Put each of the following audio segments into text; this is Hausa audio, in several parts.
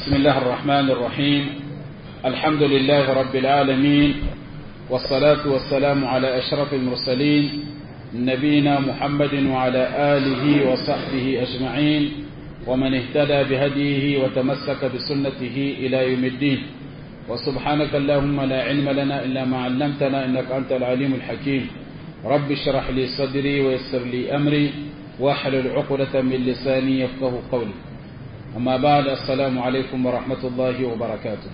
بسم الله الرحمن الرحيم الحمد لله رب العالمين والصلاة والسلام على أشرف المرسلين نبينا محمد وعلى آله وصحبه أجمعين ومن اهتدى بهديه وتمسك بسنته إلى يوم الدين وسبحانك اللهم لا علم لنا إلا ما علمتنا إنك أنت العليم الحكيم رب اشرح لي صدري ويسر لي أمري واحلل عقدة من لساني يفقه قولي أما بعد السلام عليكم ورحمة الله وبركاته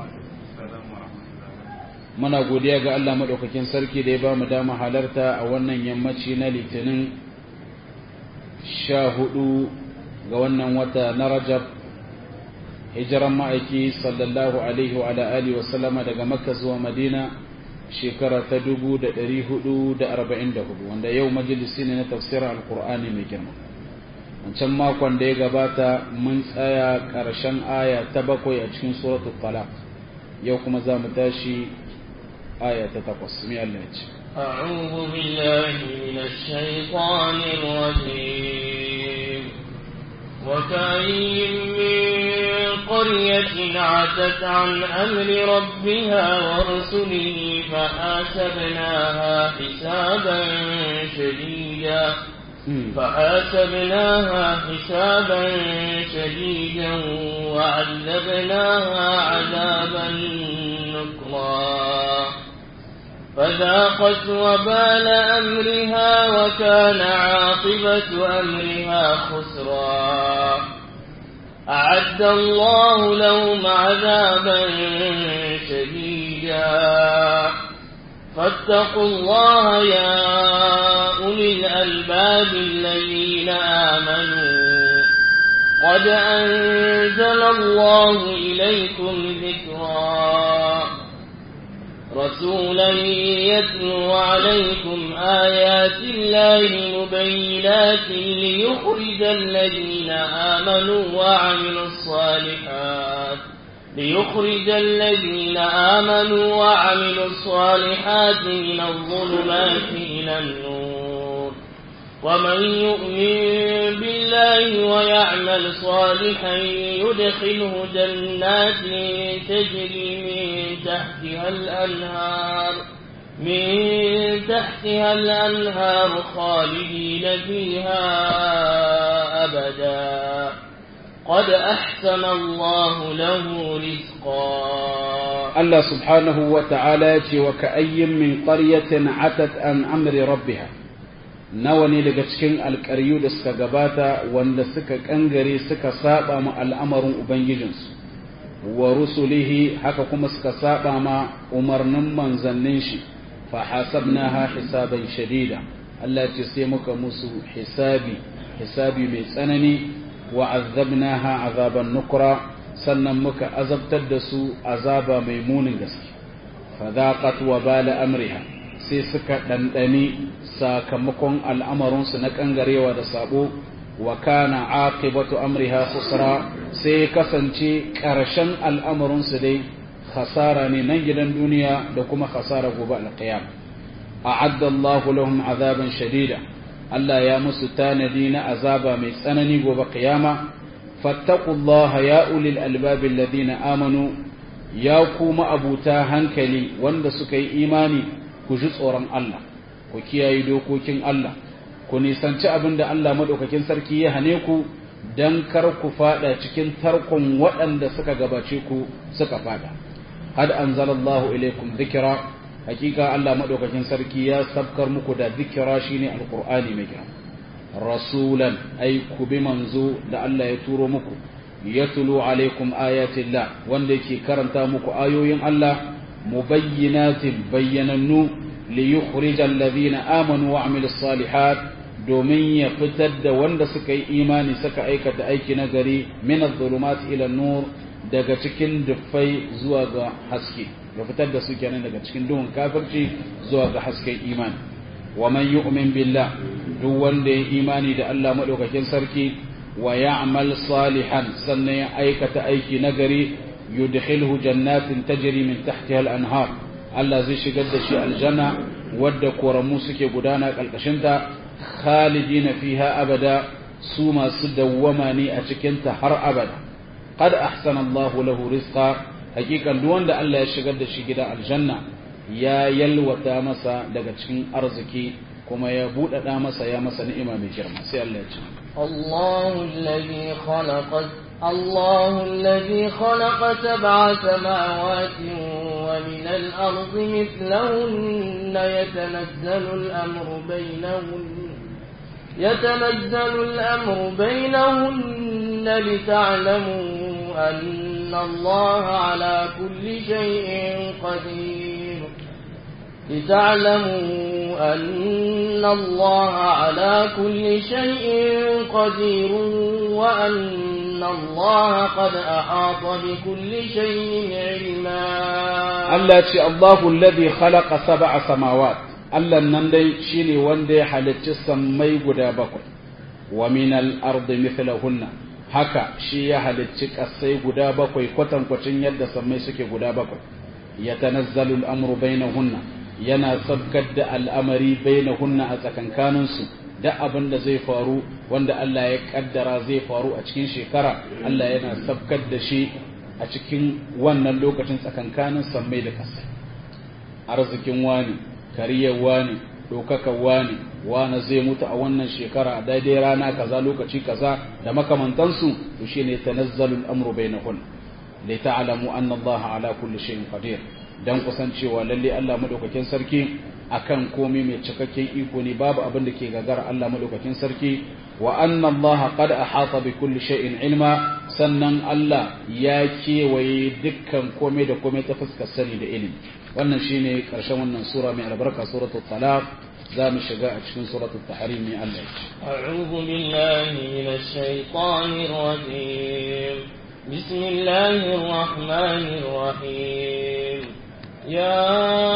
muna godiya ga Allah maɗaukakin sarki da ya ba mu dama halarta a wannan yammaci na litinin sha hudu ga wannan wata na rajab hijiran ma'aiki sallallahu alaihi wa alihi wa sallama daga makka zuwa madina shekara ta dubu da ɗari hudu da arba'in da hudu wanda yau majalisi ne na tafsirar alkur'ani mai girma wancan makon da ya gabata mun tsaya ƙarshen aya ta bakwai a cikin suratul talaq yau kuma za mu tashi aya ta takwas mai Allah ce أعوذ بالله من الشيطان الرجيم وكاين من قرية عتت عن أمر ربها ورسله فحاسبناها حسابا شديدا فحاسبناها حسابا شديدا وعذبناها عذابا نكرا فذاقت وبال أمرها وكان عاقبة أمرها خسرا أعد الله لهم عذابا شديدا فاتقوا الله يا أولي الألباب الذين آمنوا قد أنزل الله إليكم ذكرا رسولا يتلو عليكم آيات الله مبينات ليخرج الذين آمنوا وعملوا الصالحات ليخرج الذين آمنوا وعملوا الصالحات من الظلمات إلى النور ومن يؤمن بالله ويعمل صالحا يدخله جنات تجري من تحتها الأنهار من تحتها الأنهار خالدين فيها أبدا قد أحسن الله له رزقا الله سبحانه وتعالى وكأي من قرية عتت عن أمر ربها nawa ne daga cikin alƙaryu da suka gabata wanda suka ƙangare suka saba ma al'amarin Ubangijinsu, wa rusulihi haka kuma suka saba ma umarnin manzannin shi, fa hasabnaha hisaban shadida, Allah ce sai muka musu hisabi, hisabi mai tsanani, wa azabnaha azaban nukura, sannan muka azabtar da su azaba mai munin gaske. Fa zaqat wa bala amriha sai suka ɗanɗani sakamakon al'amarinsu na ƙangarewa da sabo wa kana aqibatu amriha khusra sai kasance ƙarshen al'amarinsu dai khasara ne nan gidan duniya da kuma khasara gobe alƙiyam a'adda Allah lahum azaban shadida Allah ya musu tanadi na azaba mai tsanani gobe qiyama fattaqullaha ya ulil albab alladhina amanu ya kuma abuta hankali wanda suka yi imani ku ji tsoron Allah ku kiyaye dokokin Allah ku nisanci abin da Allah maɗaukakin sarki ya hane ku don kar ku fada cikin tarkon waɗanda suka gabace ku suka fada had anzalallahu ilaikum dhikra hakika Allah maɗaukakin sarki ya sabkar muku da dhikra shine alqur'ani mai girma rasulan ay ku bi manzo da Allah ya turo muku yatlu alaikum ayatillah wanda yake karanta muku ayoyin Allah mubayyinatin bayyanannu liyukhrij alladhina amanu wa amilus salihat domin ya fitar da wanda suka yi imani suka aikata aiki na gari min adh-dhulumat ila nur daga cikin dufai zuwa ga haske ya fitar da su kenan daga cikin duhun kafirci zuwa ga hasken imani wa man yu'min billah duk wanda ya imani da Allah madaukakin sarki wa ya'mal salihan sannan ya aikata aiki na gari yudkhilhu jannatin tajri min tahtiha al-anhar Allah zai shigar da shi aljanna wadda koramu suke gudana ƙarƙashinta khalidina fiha abada su masu dawwama ne a cikinta har abada qad ahsana Allah lahu rizqa hakikan duk wanda Allah ya shigar da shi gidan aljanna ya yalwata masa daga cikin arziki kuma ya buɗaɗa masa ya masa ni'ima mai girma sai Allah ya ce الله الذي خلق الله الذي خلق سبع سماوات ومن الأرض مثلهن يتنزل الأمر بينهن يتنزل الأمر بينهن لتعلموا أن الله على كل شيء قدير لتعلموا أن الله على كل شيء قدير وأن الله قد أحاط بكل شيء علما التي الله الذي خلق سبع سماوات Allah nan dai shine wanda ya halicci sammai guda bakwai wa minal ardi mithlahunna haka shi ya halicci kasai guda bakwai kwatankwacin yadda sammai suke guda bakwai yatanazzalu al-amru bainahunna yana sabkar da al'amari bainahunna a tsakankaninsu da abin da zai faru wanda Allah ya kaddara zai faru a cikin shekara Allah yana sabkar da shi a cikin wannan lokacin tsakankanin sammai da kasai arzikin wani kariyar wani ɗaukakar wani wani zai mutu a wannan shekara a daidai rana kaza lokaci kaza da makamantansu to shine tanazzalul amru bainahun li ta'lamu anna Allah ala kulli shay'in qadir dan kusancewa lalle Allah madaukakin sarki akan komai mai cikakken iko ne babu abin da ke gagara Allah madaukakin sarki wa anna Allah qad ahata bi kulli shay'in ilma sannan Allah ya kewaye dukkan komai da komai ta fuskar sani da ilimi wannan shine karshen wannan sura mai albarka suratul talaq za mu shiga a cikin suratul tahrim mai Allah أعوذ بالله من الشيطان الرجيم بسم الله الرحمن الرحيم يا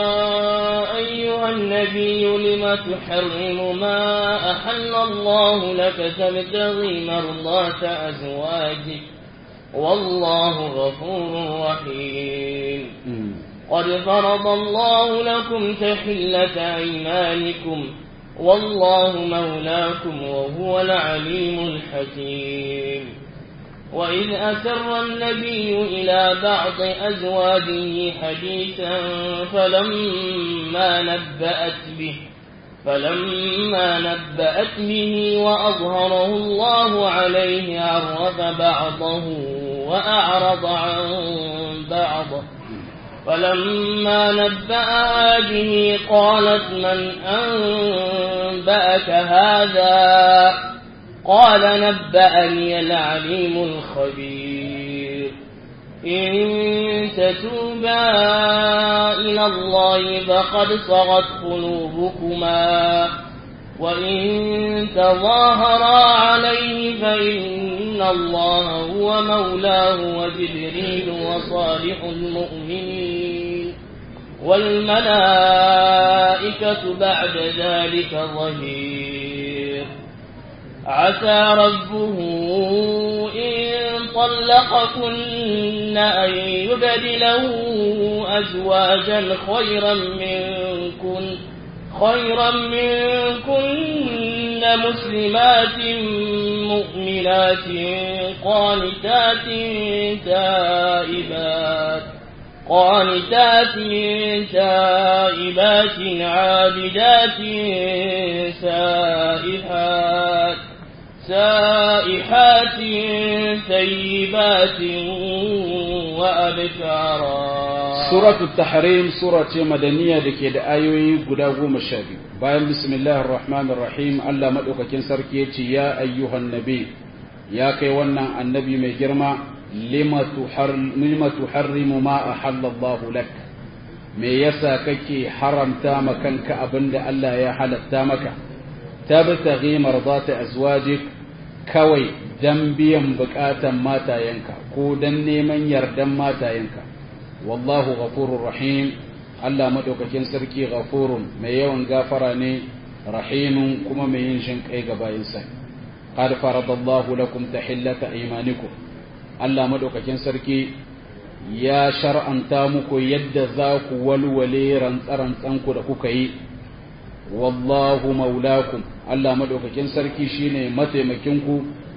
أيها النبي لم تحرم ما أحل الله لك تبتغي مرضات أزواجك والله غفور رحيم قد فرض الله لكم تحلة أيمانكم والله مولاكم وهو العليم الحكيم وإذ أسر النبي إلى بعض أزواجه حديثا فلما نبأت به فلما نبأت به وأظهره الله عليه عرف بعضه وأعرض عن بعض فلما نبأها به قالت من أنبأك هذا قال نبأني العليم الخبير إن تتوبا إلى الله فقد صغت قلوبكما وإن تظاهرا عليه فإن الله هو مولاه وجبريل وصالح المؤمنين والملائكة بعد ذلك ظهير عسى ربه إن طلقكن أن يبدله أزواجا خيرا منكن خيرا منكن مسلمات مؤمنات قانتات تائبات قانتات تائبات عابدات سائحات سائحات ثيبات وأبكارا suratul tahrim sura ce madaniya da ke da ayoyi guda goma sha biyu bayan bismillahir rahmanir rahim Allah madaukakin sarki ya ce ya ayyuhan nabi ya kai wannan annabi mai girma lima tuharrimu ma ahallallahu lak me yasa kake haramta ma kanka abinda Allah ya halatta maka tabtaghi mardata azwajik kawai dan biyan bukatan matayenka ko dan neman yardan matayenka wallahu ghafurur rahim Allah madaukakin sarki ghafurun mai yawan gafara ne rahimun kuma mai yin shin kai ga bayinsa qad faradallahu lakum tahillata aymanikum Allah madaukakin sarki ya shar'anta muku yadda za ku walwale rantsarantsanku da kuka yi wallahu maulakum Allah madaukakin sarki shine mataimakinku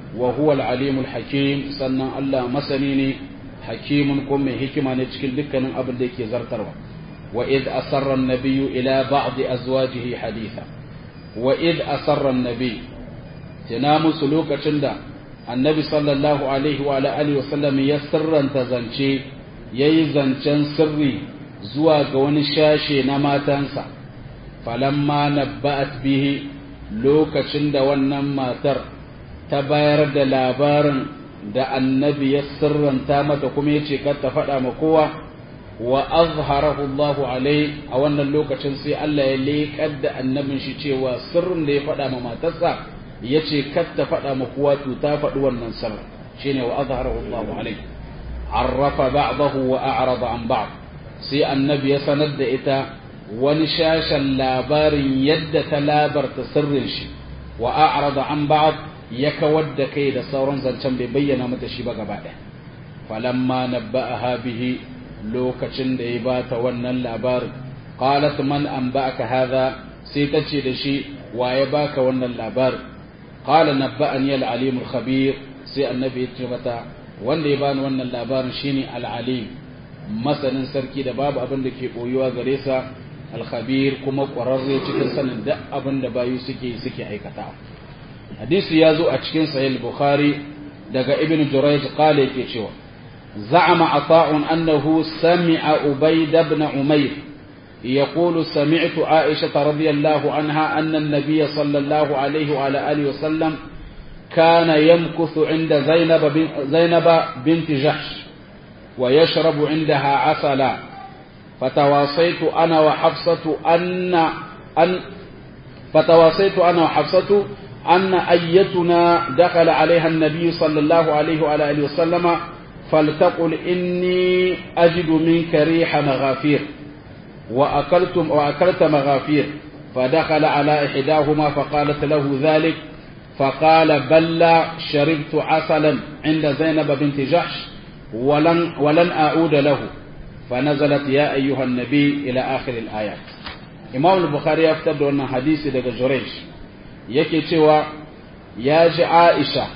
wa huwa al-alimul hakim sannan Allah masani ne hakimun ko mai hikima ne cikin dukkanin abin da yake zartarwa wa id asarra an-nabiyyu ila ba'd azwajihi haditha wa id asarra an-nabiy tana musu lokacin da annabi sallallahu alaihi wa alihi wa sallam ya sirranta zance yayi zancen sirri zuwa ga wani shashe na matansa falamma nabba'at bihi lokacin da wannan matar ta bayar da labarin da annabi ya sirranta mata kuma ya ce kar ta faɗa ma kowa wa azharahu Allahu alai a wannan lokacin sai Allah ya leƙar da annabin shi cewa sirrin da ya faɗa ma matarsa ya ce kar ta faɗa ma kowa to ta faɗi wannan sirrin shine wa azharahu Allahu alai arrafa ba'dahu wa a'rada an ba'd sai annabi ya sanar da ita wani shashen labarin yadda ta labarta sirrin shi wa a'rada an ba'd ya kawar da kai da sauran zancen bai bayyana mata shi ba gaba ɗaya falamma nabba'aha bihi lokacin da ya bata wannan labarin qalat man anba'aka hadha sai ta ce da shi wa ya baka wannan labarin qala nabba'ani al-alim al-khabir sai annabi ya ce mata wanda ya bani wannan labarin shine al-alim masanin sarki da babu abin da ke boyuwa gare sa al-khabir kuma ƙwararre cikin sanin duk abin da bayu suke suke aikata hadisi ya zo a cikin sahih bukhari daga ibn jurayj qala yake cewa za'ama ata'un annahu sami'a ubayd ibn umayr يقول سمعت عائشة رضي الله عنها أن النبي صلى الله عليه وعلى آله وسلم كان يمكث عند زينب زينب بنت جحش ويشرب عندها عسلا فتواصيت أنا وحفصة أن أن فتواصيت أنا وحفصة أن أيتنا دخل عليها النبي صلى الله عليه وعلى آله وسلم فلتقل إني أجد منك ريح مغافير وأكلت, وأكلت مغافير فدخل على إحداهما فقالت له ذلك فقال بل شربت عسلا عند زينب بنت جحش ولن, ولن أعود له فنزلت يا أيها النبي إلى آخر الآيات إمام البخاري يفتد أن حديث دقى جريش yake cewa ya ji Aisha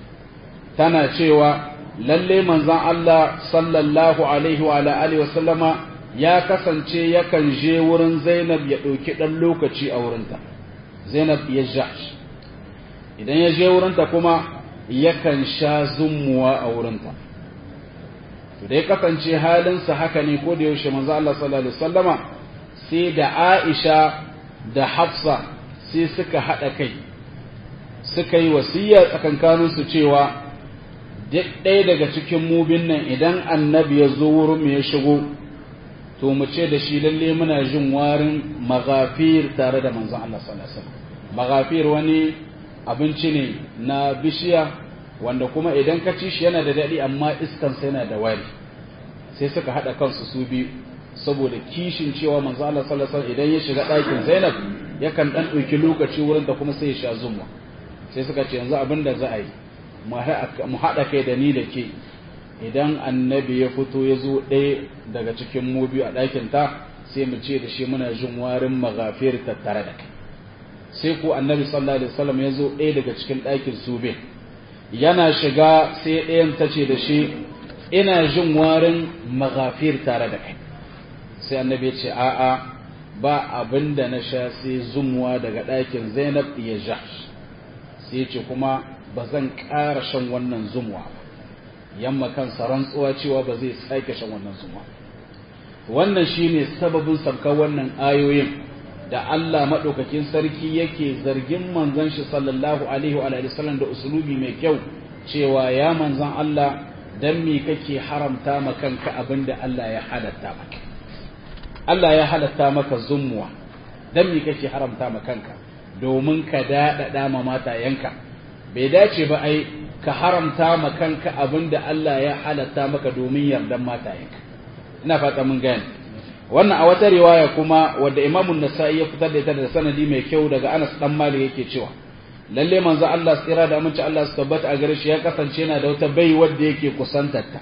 tana cewa lalle manzon Allah sallallahu alaihi wa alihi wasallama ya kasance yakan je wurin Zainab ya ɗauki ɗan lokaci a wurinta Zainab ya jash idan ya je wurinta kuma yakan sha zummuwa a wurinta to da ya kasance halinsa haka ne ko da yaushe manzo Allah sallallahu alaihi wasallama sai da Aisha da Hafsa sai suka haɗa kai suka yi wasiya tsakankaninsu cewa duk ɗaya daga cikin mubin nan idan annabi ya zo wurin mu ya shigo to mu ce da shi lalle muna jin warin maghafir tare da manzon Allah sallallahu alaihi wasallam maghafir wani abinci ne na bishiya wanda kuma idan ka ci shi yana da daɗi amma iskansa yana da wari sai suka haɗa kansu su biyu saboda kishin cewa manzo Allah sallallahu alaihi wasallam idan ya shiga ɗakin Zainab yakan dan ɗauki lokaci wurin da kuma sai ya sha zumwa sai suka ce yanzu abin da za a yi mu haɗa kai da ni da ke idan annabi ya fito ya zo ɗaya daga cikin mu biyu a ɗakin ta sai mu ce da shi muna jin warin maghafir tattare da kai sai ko annabi sallallahu alaihi wasallam ya zo ɗaya daga cikin ɗakin su biyu yana shiga sai ɗayan ta ce da shi ina jin warin maghafir tare da kai sai annabi ya ce a'a ba abin da na sha sai zumuwa daga ɗakin zainab ya ja sai ce kuma ba zan ƙara shan wannan zumuwa ba yamma kansa rantsuwa cewa ba zai sake shan wannan zumuwa wannan shine sababin sabkar wannan ayoyin da Allah maɗaukakin sarki yake zargin manzon shi sallallahu alaihi wa sallam da usulubi mai kyau cewa ya manzon Allah dan me kake haramta ma kanka abinda Allah ya halatta maka Allah ya halatta maka zumuwa dan me kake haramta ma kanka domin ka daɗaɗa ma matayenka bai dace ba ai ka haramta ma kanka abinda Allah ya halatta maka domin yardan matayenka ina fata mun gane wannan a wata riwaya kuma wadda Imam nasai ya fitar da ita da sanadi mai kyau daga Anas dan Malik yake cewa lalle manzo Allah tsira da aminci Allah su tabbata a gare shi ya kasance yana da wata bai wadda yake kusantar ta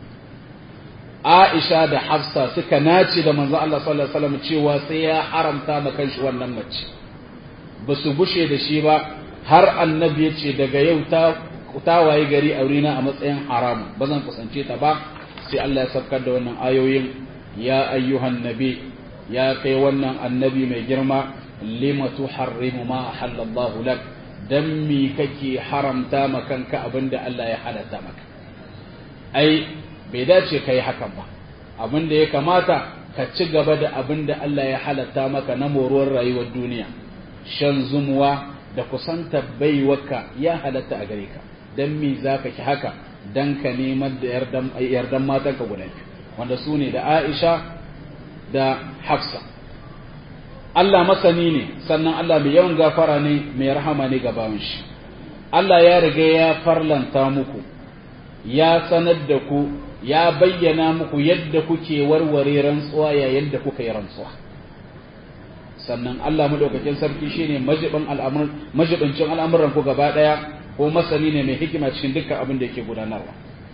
Aisha da Hafsa suka nace da manzo Allah sallallahu alaihi wasallam cewa sai ya haramta ma kanshi wannan mace ba su bushe da shi ba har annabi ya ce daga yau ta tawaye gari a wurina a matsayin haramu ba zan kusance ta ba sai Allah ya saukar da wannan ayoyin ya ayyuhan nabi ya kai wannan annabi mai girma lima tuharrimu ma halallahu lak dan mi kake haramta ma kanka abinda Allah ya halatta maka ai bai dace kai hakan ba abinda ya kamata ka ci gaba da abinda Allah ya halatta maka na moruwar rayuwar duniya shan zumuwa da kusanta baiwaka ya halatta a gare ka dan mi zaka ki haka dan ka neman da yardan yardan matanka guda biyu wanda su ne da Aisha da Hafsa Allah masani ne sannan Allah mai yawan gafara ne mai rahama ne ga bawan shi Allah ya riga ya farlanta muku ya sanar da ku ya bayyana muku yadda kuke warware rantsuwa yayin da kuka yi rantsuwa sannan Allah madaukakin sarki shine majibin al'amuran majibincin al'amuran ku gaba daya ko masani ne mai hikima cikin dukkan abin da yake gudanarwa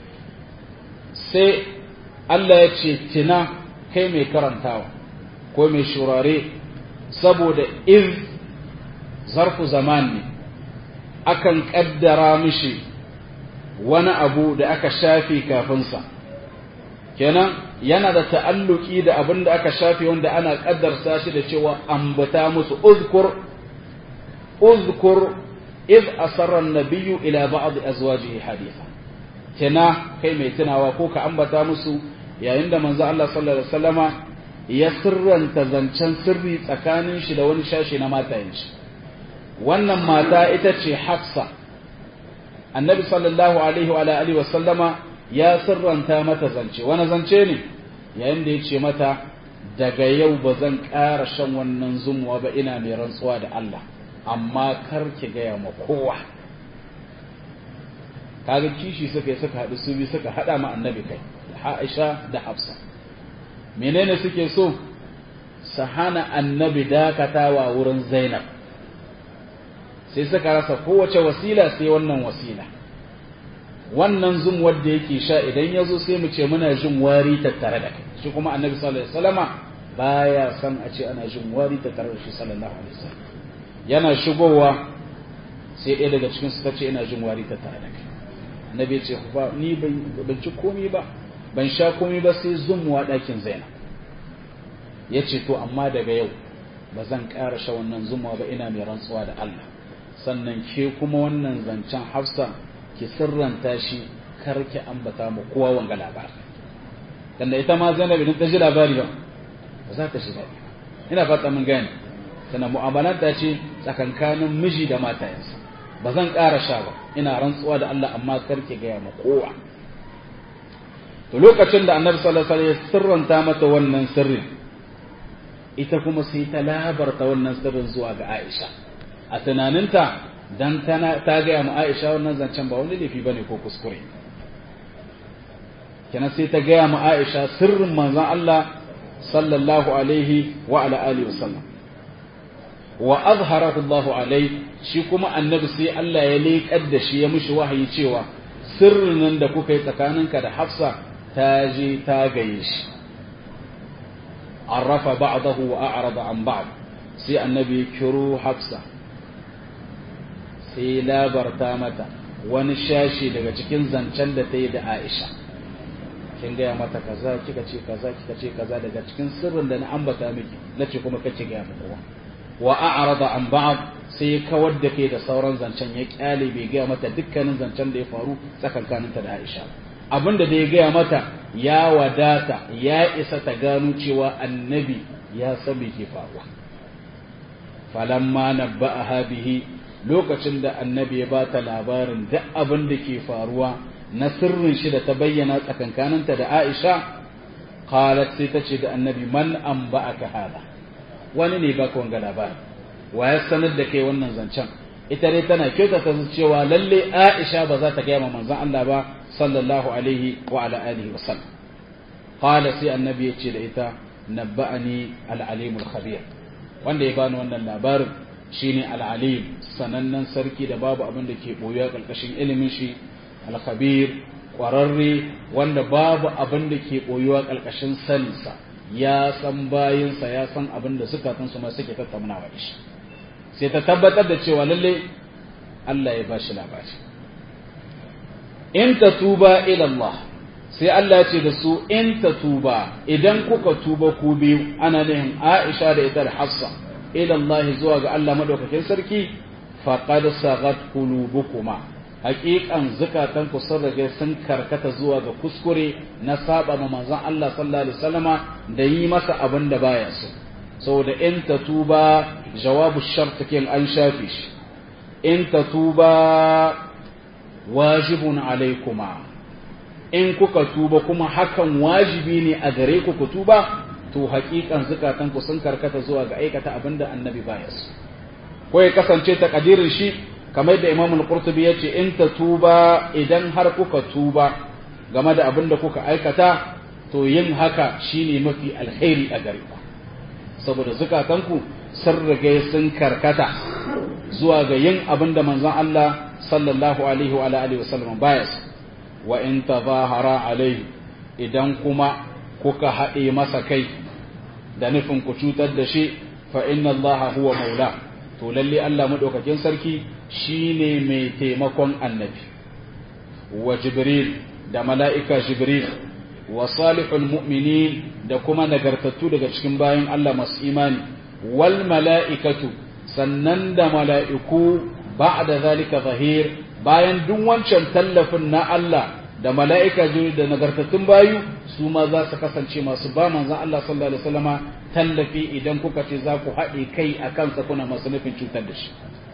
sai Allah ya ce tina kai mai karantawa ko mai shurare saboda iz zarfu zaman ne akan kaddara mishi wani abu da aka shafe kafinsa kenan yana da ta'alluki da abin da aka shafe wanda ana kaddarsa shi da cewa ambata musu uzkur uzkur iz asarra an-nabiyyu ila ba'd azwajihi haditha kina kai mai tunawa ko ka ambata musu yayin da manzo Allah sallallahu alaihi wasallama ya sirranta zancen sirri tsakanin shi da wani shashi na matayen shi wannan mata ita ce Hafsa annabi sallallahu alaihi wa alihi wasallama ya sirranta mata zance wani zance ne yayin da ya ce mata daga yau ba zan ƙara shan wannan zumuwa ba ina mai rantsuwa da Allah amma kar ki gaya ma kowa kaga kishi suka yi suka haɗu su bi suka haɗa ma annabi kai Aisha da Hafsa menene suke so su hana annabi dakatawa wurin Zainab sai suka rasa kowace wasila sai wannan wasila wannan zum wanda yake sha idan ya zo sai mu ce muna jin wari tattare da kai shi kuma annabi sallallahu alaihi wasallama baya san a ce ana jin wari tattare da shi sallallahu alaihi wasallam yana shigowa sai ɗaya daga cikin su ta ce ina jin wari tattare da kai annabi ya ce ba ni ban ci komai ba ban sha komai ba sai zumuwa ɗakin zainab ya ce to amma daga yau ba zan ƙara sha wannan zumuwa ba ina mai rantsuwa da Allah sannan ke kuma wannan zancen hafsa ki sirranta shi kar ki ambata mu kowa wanga labari dan da ita ma Zainab idan ta ji labari ba ba za ta shi daɗi ina fata mun gane tana mu'amalanta ce tsakankanin miji da matayensa ba zan ƙara sha ba ina rantsuwa da Allah amma kar ki gaya ma kowa to lokacin da Annabi sallallahu alaihi wasallam ya sirranta mata wannan sirrin ita kuma sai ta labarta wannan sirrin zuwa ga Aisha a tunaninta dan tana ta gaya ma Aisha wannan zancen ba wani laifi bane ko kuskure kenan sai ta gaya ma Aisha sirrin manzon Allah sallallahu alaihi wa ala alihi wasallam wa azharahu Allah alaihi shi kuma annabi sai Allah ya leƙar da shi ya mishi wahayi cewa sirrin nan da kuka yi tsakaninka da Hafsa ta je ta gaye shi arrafa ba'dahu wa a'rada an ba'd sai annabi ya kiro Hafsa sai labarta mata wani shashi daga cikin zancen da ta yi da Aisha kin gaya mata kaza kika ce kaza kika ce kaza daga cikin sirrin da na ambata miki nace kuma kace gaya mata kowa wa a'rada an ba'd sai ya kawar da kai da sauran zancen ya kyale bai gaya mata dukkanin zancen da ya faru tsakankaninta da Aisha abinda da ya gaya mata ya wadata ya isa ta gano cewa annabi ya san me ke faruwa falamma nabba'aha bihi lokacin da annabi ya bata labarin duk abin da ke faruwa na sirrin shi da ta bayyana tsakankaninta da Aisha qalat sai ta ce da annabi man an ba'aka hada wani ne baka wanga labari wa ya sanar da kai wannan zancen ita dai tana kyautata cewa lalle Aisha ba za ta gaya ma manzon Allah ba sallallahu alaihi wa ala alihi wa sallam qala sai annabi ya ce da ita nabba'ani al-alim al-khabir wanda ya bani wannan labarin shine al-alim sanannen sarki da babu abin da ke boyuwa karkashin ilimin shi al-khabir kwararre wanda babu abin da ke boyuwa karkashin saninsa ya san bayinsa ya san abin da suka su ma suke tattaunawa da shi sai ta tabbatar da cewa lalle Allah ya bashi labari in tatuba ila Allah sai Allah ya ce da su in tatuba idan kuka tuba ku biyu ana nihin Aisha da ita da Hafsa ila Allah zuwa ga Allah madaukakin sarki faqad sagat qulubukuma haƙiƙan zukatan ku sun rage sun karkata zuwa ga kuskure na saba ma manzon Allah sallallahu alaihi wasallama da yi masa abin da baya so saboda in tatuba jawabu shart kin an shafi shi in tatuba wajibun alaikuma in kuka tuba kuma hakan wajibi ne a gare ku ku tuba to haƙiƙan zukatan ku sun karkata zuwa ga aikata abin da annabi baya so ko ya kasance takadirin shi kamar da Imam Al-Qurtubi yace in ta tuba idan har kuka tuba game da abin da kuka aikata to yin haka shine mafi alheri a gare ku saboda zukatanku sun riga sun karkata zuwa ga yin abin da manzon Allah sallallahu alaihi wa alihi wa sallam baya wa in tazahara alaihi idan kuma kuka haɗe masa kai da nufin ku cutar da shi fa inna Allah huwa maula to lalle Allah madaukakin sarki shine mai taimakon annabi wa jibril da mala'ika jibril wa salihul mu'minin da kuma nagartattu daga cikin bayan Allah masu imani wal mala'ikatu sannan da mala'iku ba'da zalika zahir bayan duk wancan tallafin na Allah da mala'ika jibril da nagartattun bayu su ma za su kasance masu ba manzon Allah sallallahu alaihi wasallama tallafi idan kuka ce za ku haɗe kai a kansa kuna masu nufin cutar da shi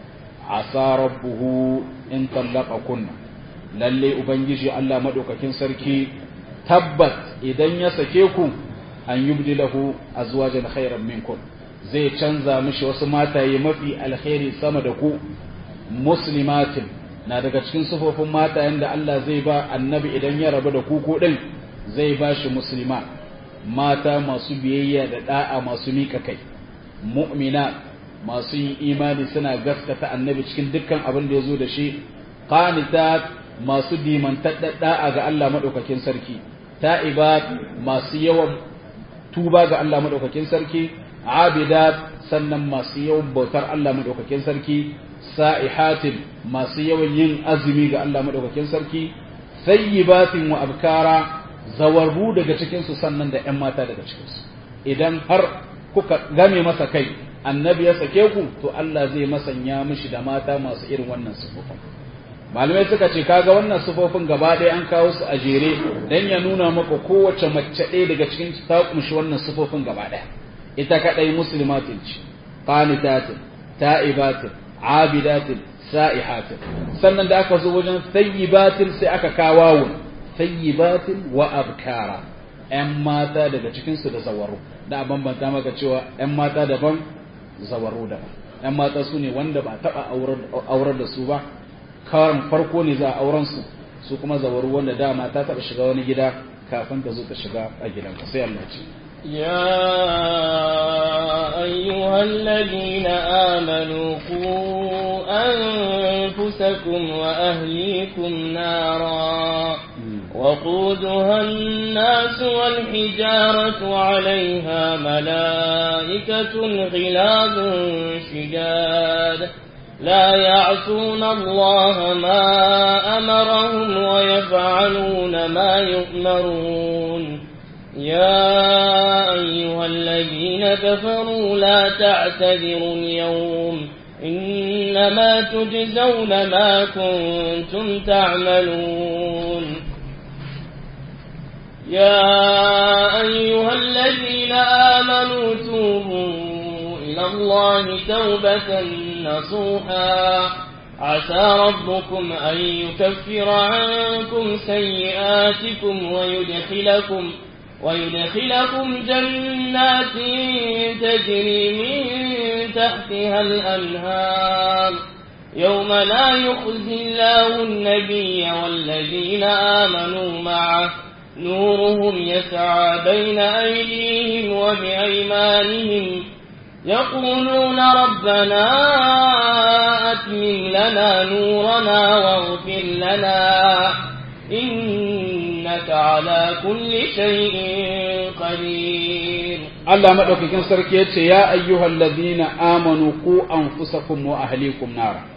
asa rabbuhu in tallaka kunna lalle ubangiji Allah madaukakin sarki tabbat idan ya sake ku an yubdilahu azwajan khairan minkum zai canza mishi wasu mataye mafi alkhairi sama da ku muslimatin na daga cikin sufofin matayen da Allah zai ba annabi idan ya rabu da ku ko din zai ba shi muslima mata masu biyayya da da'a masu mika kai mu'mina masu yin imani suna gaskata annabi cikin dukkan abin da ya zo da shi qanitat masu dimantar da'a ga Allah madaukakin sarki ta'ibat masu yawan tuba ga Allah madaukakin sarki abidat sannan masu yawan bautar Allah madaukakin sarki sa'ihatin masu yawan yin azumi ga Allah madaukakin sarki sayyibatin wa abkara zawarru daga cikin su sannan da ƴan mata daga cikin su idan har kuka game masa kai annabi ya sake ku to Allah zai masanya mishi da mata masu irin wannan sifofin malamai suka ce kaga wannan sifofin gaba ɗaya an kawo su a jere dan ya nuna maka kowace mace ɗaya daga cikin ta kumshi wannan sifofin gaba ɗaya ita kadai muslimatin ce qanitatin ta'ibatin abidatin sa'ihatin sannan da aka zo wajen sayyibatin sai aka kawo sayyibatin wa abkara ‘yan mata daga cikinsu da zawaru da a bambanta maka cewa ‘yan mata daban zawaru daban ‘yan mata su ne wanda ba taɓa aurar da su ba kawarin farko ne za a auren su su kuma zawaru wanda dama ta taɓa shiga wani gida kafin ta zo ta shiga a gidanka sai Allah ce يا أيها الذين آمنوا قوا أنفسكم وأهليكم نارا وقودها الناس والحجارة عليها ملائكة غلاظ شداد لا يعصون الله ما أمرهم ويفعلون ما يؤمرون يا أيها الذين كفروا لا تعتذروا اليوم إنما تجزون ما كنتم تعملون يا أيها الذين آمنوا توبوا إلى الله توبة نصوحا عسى ربكم أن يكفر عنكم سيئاتكم ويدخلكم ويدخلكم جنات تجري من تحتها الأنهار يوم لا يخزي الله النبي والذين آمنوا معه نورهم يسعى بين أيديهم وبأيمانهم يقولون ربنا أتمم لنا نورنا واغفر لنا إنك على كل شيء قدير Allah madaukakin sarki ya ce ya ayyuhal ladina amanu ku anfusakum wa ahlikum nara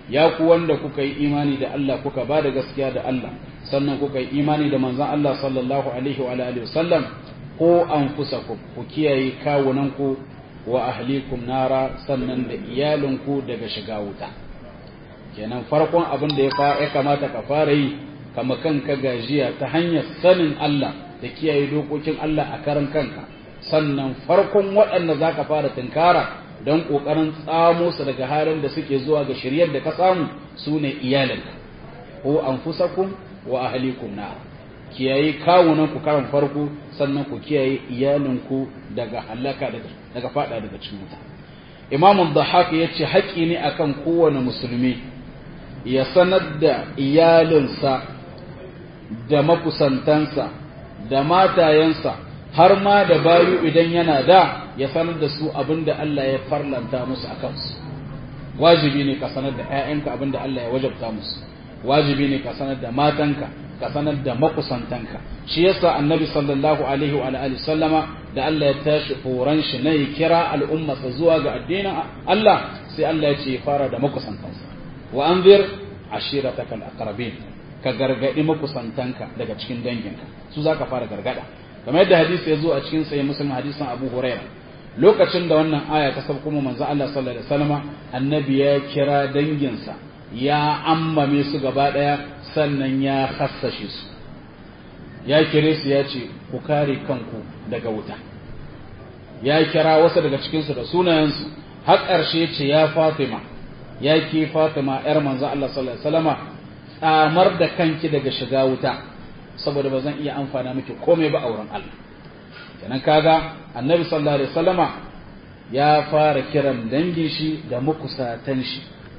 ya ku wanda kuka yi imani da Allah kuka ba da gaskiya da Allah sannan kuka yi imani da manzon Allah sallallahu alaihi wa alihi wasallam ko anfusakum ku kiyaye kawunanku wa ahlikum nara sannan da iyalinku daga shiga wuta kenan farkon abin da ya kamata ka fara yi kama kanka gajiya ta hanyar sanin Allah da kiyaye dokokin Allah a karan kanka sannan farkon waɗanda za ka fara tunkara don ƙoƙarin tsamo su daga halin da suke zuwa ga shiryar da ka samu su ne iyalinka ko an fusakun wa ahalikum na kiyaye kawunan ku karan farko sannan ku kiyaye iyalinku daga halaka daga fada daga cikin wuta imamun dhahak ya ce haƙƙi ne akan kowane musulmi ya sanar da iyalinsa da makusantansa da matayensa har ma da bayu idan yana da ya sanar da su abin da Allah ya farlanta musu a kansu wajibi ne ka sanar da 'ya'yanka abin da Allah ya wajabta musu wajibi ne ka sanar da matanka ka sanar da makusantanka shi yasa annabi sallallahu alaihi wa alihi sallama da Allah ya tashi horon shi na ya kira al'ummarsa zuwa ga addinin Allah sai Allah ya ce fara da makusantansa wa anzir ashiratakal aqrabin ka gargadi makusantanka daga cikin danginka su zaka fara gargada kamar yadda hadisi ya zo a cikin sahih muslim hadisin Abu Hurairah lokacin da wannan aya ta sauko kuma manzo Allah sallallahu alaihi wasallam annabi ya kira danginsa ya ammame su gaba daya sannan ya hassashe su ya kire su ya ce ku kare kanku daga wuta ya kira wasu daga cikinsu da sunayensu har ƙarshe ce ya Fatima ya ke Fatima ‘yar manzo Allah sallallahu Alaihi wasallama tsamar da kanki daga shiga wuta saboda ba zan iya amfana miki komai ba a wurin Allah kenan kaga annabi sallallahu Alaihi wasallama ya fara kiran dangin shi da makusatan shi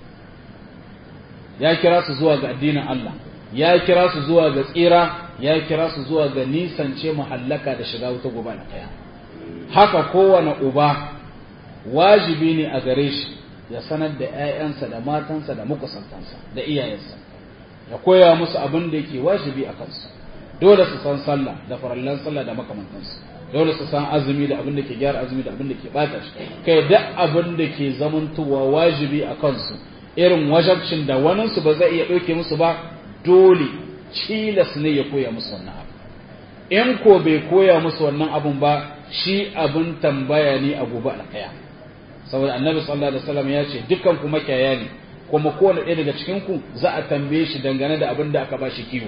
ya kira su zuwa ga addinin Allah ya kira su zuwa ga tsira ya kira su zuwa ga nisance muhallaka da shiga wuta gobe na kaya haka kowane uba wajibi ne a gare shi ya sanar da 'ya'yansa da matansa da makusantansa da iyayensa ya koya musu abin da yake wajibi a kansu dole su san sallah da farallan sallah da makamantansu dole su san azumi da abin da ke gyara azumi da abin da ke bata shi kai duk abin da ke zamantowa wajibi a kansu irin wajabcin da waninsu ba zai iya ɗauke musu ba dole cilas ne ya koya musu wannan abu in ko bai koya musu wannan abun ba shi abin tambaya ne a gobe alkaya saboda annabi sallallahu alaihi wasallam ya ce dukkan ku makiyaya ne kuma kowane ɗaya daga cikin ku za a tambaye shi dangane da abin da aka ba shi kiwo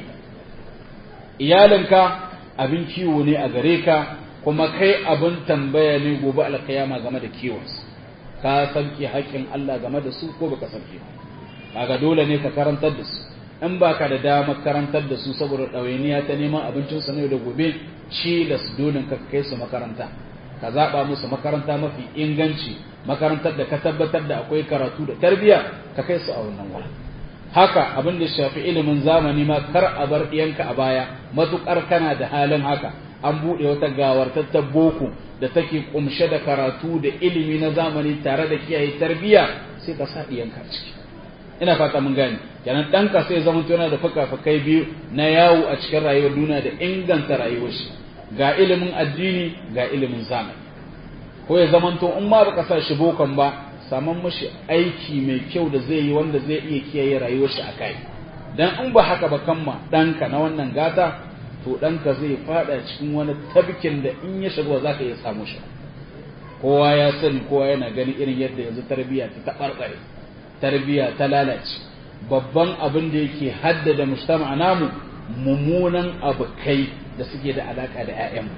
iyalinka abin kiwo ne a gare ka kuma kai abin tambaya ne gobe alkiyama game da kiwonsu ka sauke haƙƙin Allah game da su ko baka sauke ba kaga dole ne ka karantar da su in baka da dama karantar da su saboda ɗawainiya ta neman abincin su ne da gobe ci da su dole ka kai su makaranta ka zaɓa musu makaranta mafi inganci makarantar da ka tabbatar da akwai karatu da tarbiyya ka kai su a wannan wurin haka abin da shafi ilimin zamani ma kar a bar ɗiyanka a baya matuƙar kana da halin haka an buɗe wata gawartattar boko da take kumshe da karatu da ilimi na zamani tare da kiyaye tarbiyya sai ka sa ɗiyanka ciki ina fata mun gane kenan ɗanka sai zama yana da fuka-fukai biyu na yawo a cikin rayuwar duniya da inganta rayuwar shi ga ilimin addini ga ilimin zamani ko ya zamanto in ma baka sa shi bokan ba saman mashi aiki mai kyau da zai yi wanda zai iya kiyaye rayuwar shi a kai dan in ba haka ba kamma ɗanka na wannan gata to ɗanka zai fada cikin wani tabkin da in ya shiga za ka iya samu shi kowa ya sani kowa yana gani irin yadda yanzu tarbiyya ta taɓarɓare tarbiyya ta lalace babban abin da yake haddada mujtama namu mummunan abokai da suke da alaka da 'ya'yanmu